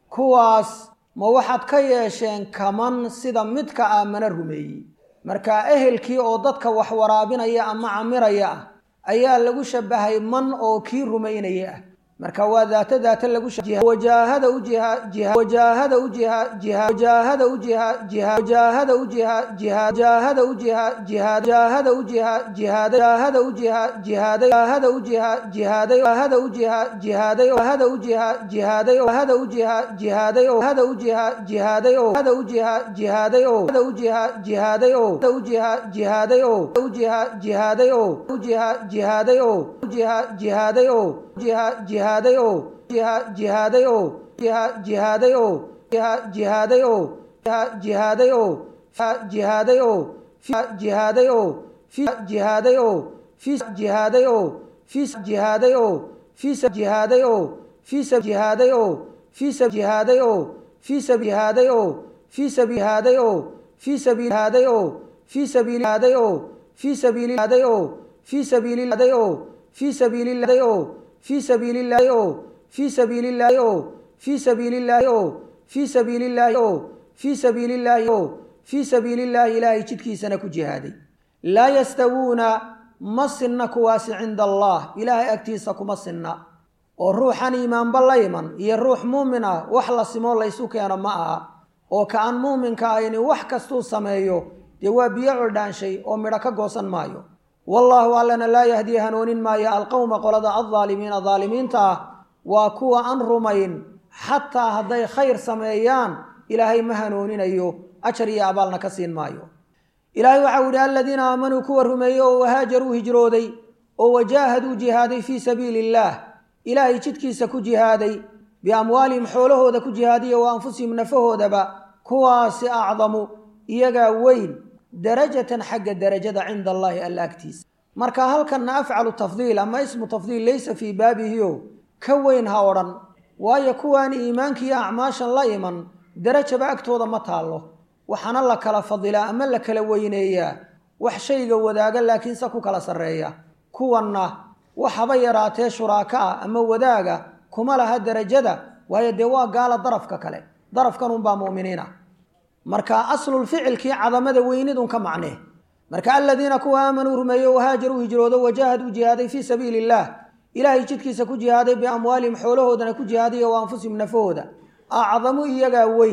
A: kuwaas ma waxaad ka yeesheen kaman sida midka aamana rumeeyey marka ehelkii oo dadka wax waraabinaya ama camiraya ah ayaa lagu shabahay man oo kii rumaynaya ah marka waa daato daato lagu wajaahada u jihawajaahada u jihawajaahada u jihawajaahada u jihawajaahada u jihawajaahada u jihawajaahada u jihaada u jihaaday hada u jihaaday oo hada u jihaaday oo hada u jihaaday oo hada u jihaaday oo hada u jihaaday oo hada u jihaaday oo hada u jihaaday oo u jihaaday oo u jihaaday oo u jihaaday oo jihaaday oo jihaaday oo jihaaday oo jihaaday oo jihaaday oo jihaaday oo jihaaday oo jihaaday oo fi jihaaday oo fi jihaaday oo fi jihaaday oo fi jihaaday oo fi jihaaday oo fi jihaaday oo fi jihaaday oo fi jihaaday oo fi sabiilihaaday oo fi sabiilihaaday oo fi sabiilihaaday oo fi sabiilihaaday oo fi sabiilillaahi oo fi sabiilillaahi oo fi sabiilillaahi oo fi sabiilillaahi oo fi sabiilillaahi oo fii sabiilillaahi ilaahay jidkiisana ku jihaaday laa yastawuuna ma sinna kuwaasi cinda allah ilaahay agtiisa kuma sinna oo ruuxan iimaanba la iman iyo ruux muumin ah wax la simoo laysu keeno ma aha oo ka aan muuminka ahayni wax kastuu sameeyo dee waa biyo coldhaanshay oo midho ka goosan maayo wallaahu allana laa yahdii hanuunin maayo alqowma qolada aldaalimiina daalimiinta ah waa kuwa aan rumayn xataa hadday khayr sameeyaan ilaahay ma hanuuninayo ajar iyo abaalna ka siin maayo ilaahay waxau yidhi aladiina aamanuu kuwa rumeeyey oo wahaajaruu hijrooday oo wajaahaduu jihaaday fii sabiili illaah ilaahay jidkiisa ku jihaaday biamwaalihim xoolahooda ku jihaadiya wa anfusihim nafahoodaba kuwaasi acdamu iyagaa weyn darajatan xagga darajada cinda allaahi alla agtiisa marka halkanna afcalu tafdiil ama ismu tafdiil laysa fii baabihio ka weyn ha odhan waayo kuwaan iimaankiiyo acmaashan la iman darajaba agtooda ma taallo waxaana la kala fadilaa ama la kala weyneeyaa wax shayga wadaaga laakiinse ku kala sarreeya kuwanna waxaba yaraatee shuraaka ah ama wadaaga kuma laha darajada waayo dee waa gaala darafka kale darafkan unbaa mu'miniina marka aslulficilkii cadamada weynidun ka macnee marka aladiina kuwa aamanuu rumeeyo wahaajaruu hijroodo wajaahaduu jihaaday fii sabiili illaah ilaahay jidkiisa ku jihaaday biamwaalihim xoolahoodana ku jihaadiya wa anfusihim nafahooda acdamu iyagaa weyn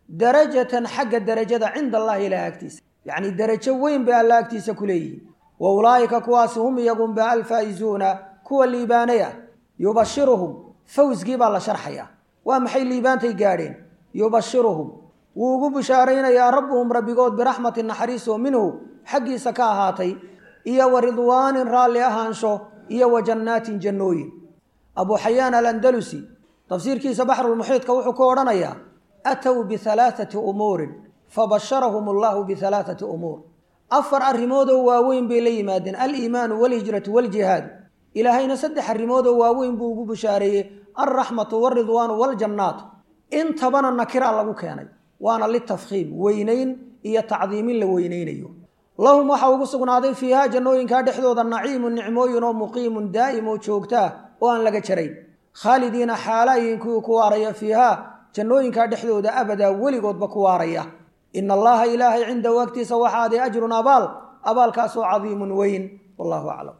B: darajatan xagga derajada cinda allahi ilaah agtiisa yacni derajo weyn bay alla agtiisa ku leeyihiin wa ulaa'ika kuwaasi hum iyagunba alfaa'izuuna kuwa liibaanay ah yubashiruhum fawsgii baa la sharxayaa waa maxay liibaantay gaadheen yubashiruhum wuu ugu bishaaraynayaa rabbuhum rabbigood biraxmatin naxariis oo minhu xaggiisa ka ahaatay iyo wa ridwaanin raalli ahaansho iyo wa jannaatin jannooyin abuu xayaan alandalusi tafsiirkiisa baxrulmuxiidka wuxuu ku odhanayaa aatow bihalaathati umuurin fabasharahum allahu bihalaathati umuur afar arrimoodoo waaweyn bay la yimaadeen aliimaanu walhijratu waljihaadu ilaahayna saddex arrimoodoo waaweyn buu ugu bishaareeyey alraxmatu walridwaanu waljannaatu intabana nakira lagu keenay waana litafkhiim weynayn iyo tacdiimin la weynaynayo lahum waxaa ugu sugnaaday fiihaa jannooyinkaa dhexdooda naciimun nicmooyin oo muqiimun daa'im oo joogtaa oo aan laga jarayn khaalidiina xaalaayin kuwii ku waaraya fiihaa jannooyinkaa dhexdooda abadaa weligoodba ku waaraya ina allaha ilaahay cindahu agtiisa waxaaday ajrun abaal abaalkaasoo cadiimun weyn wallahu aclam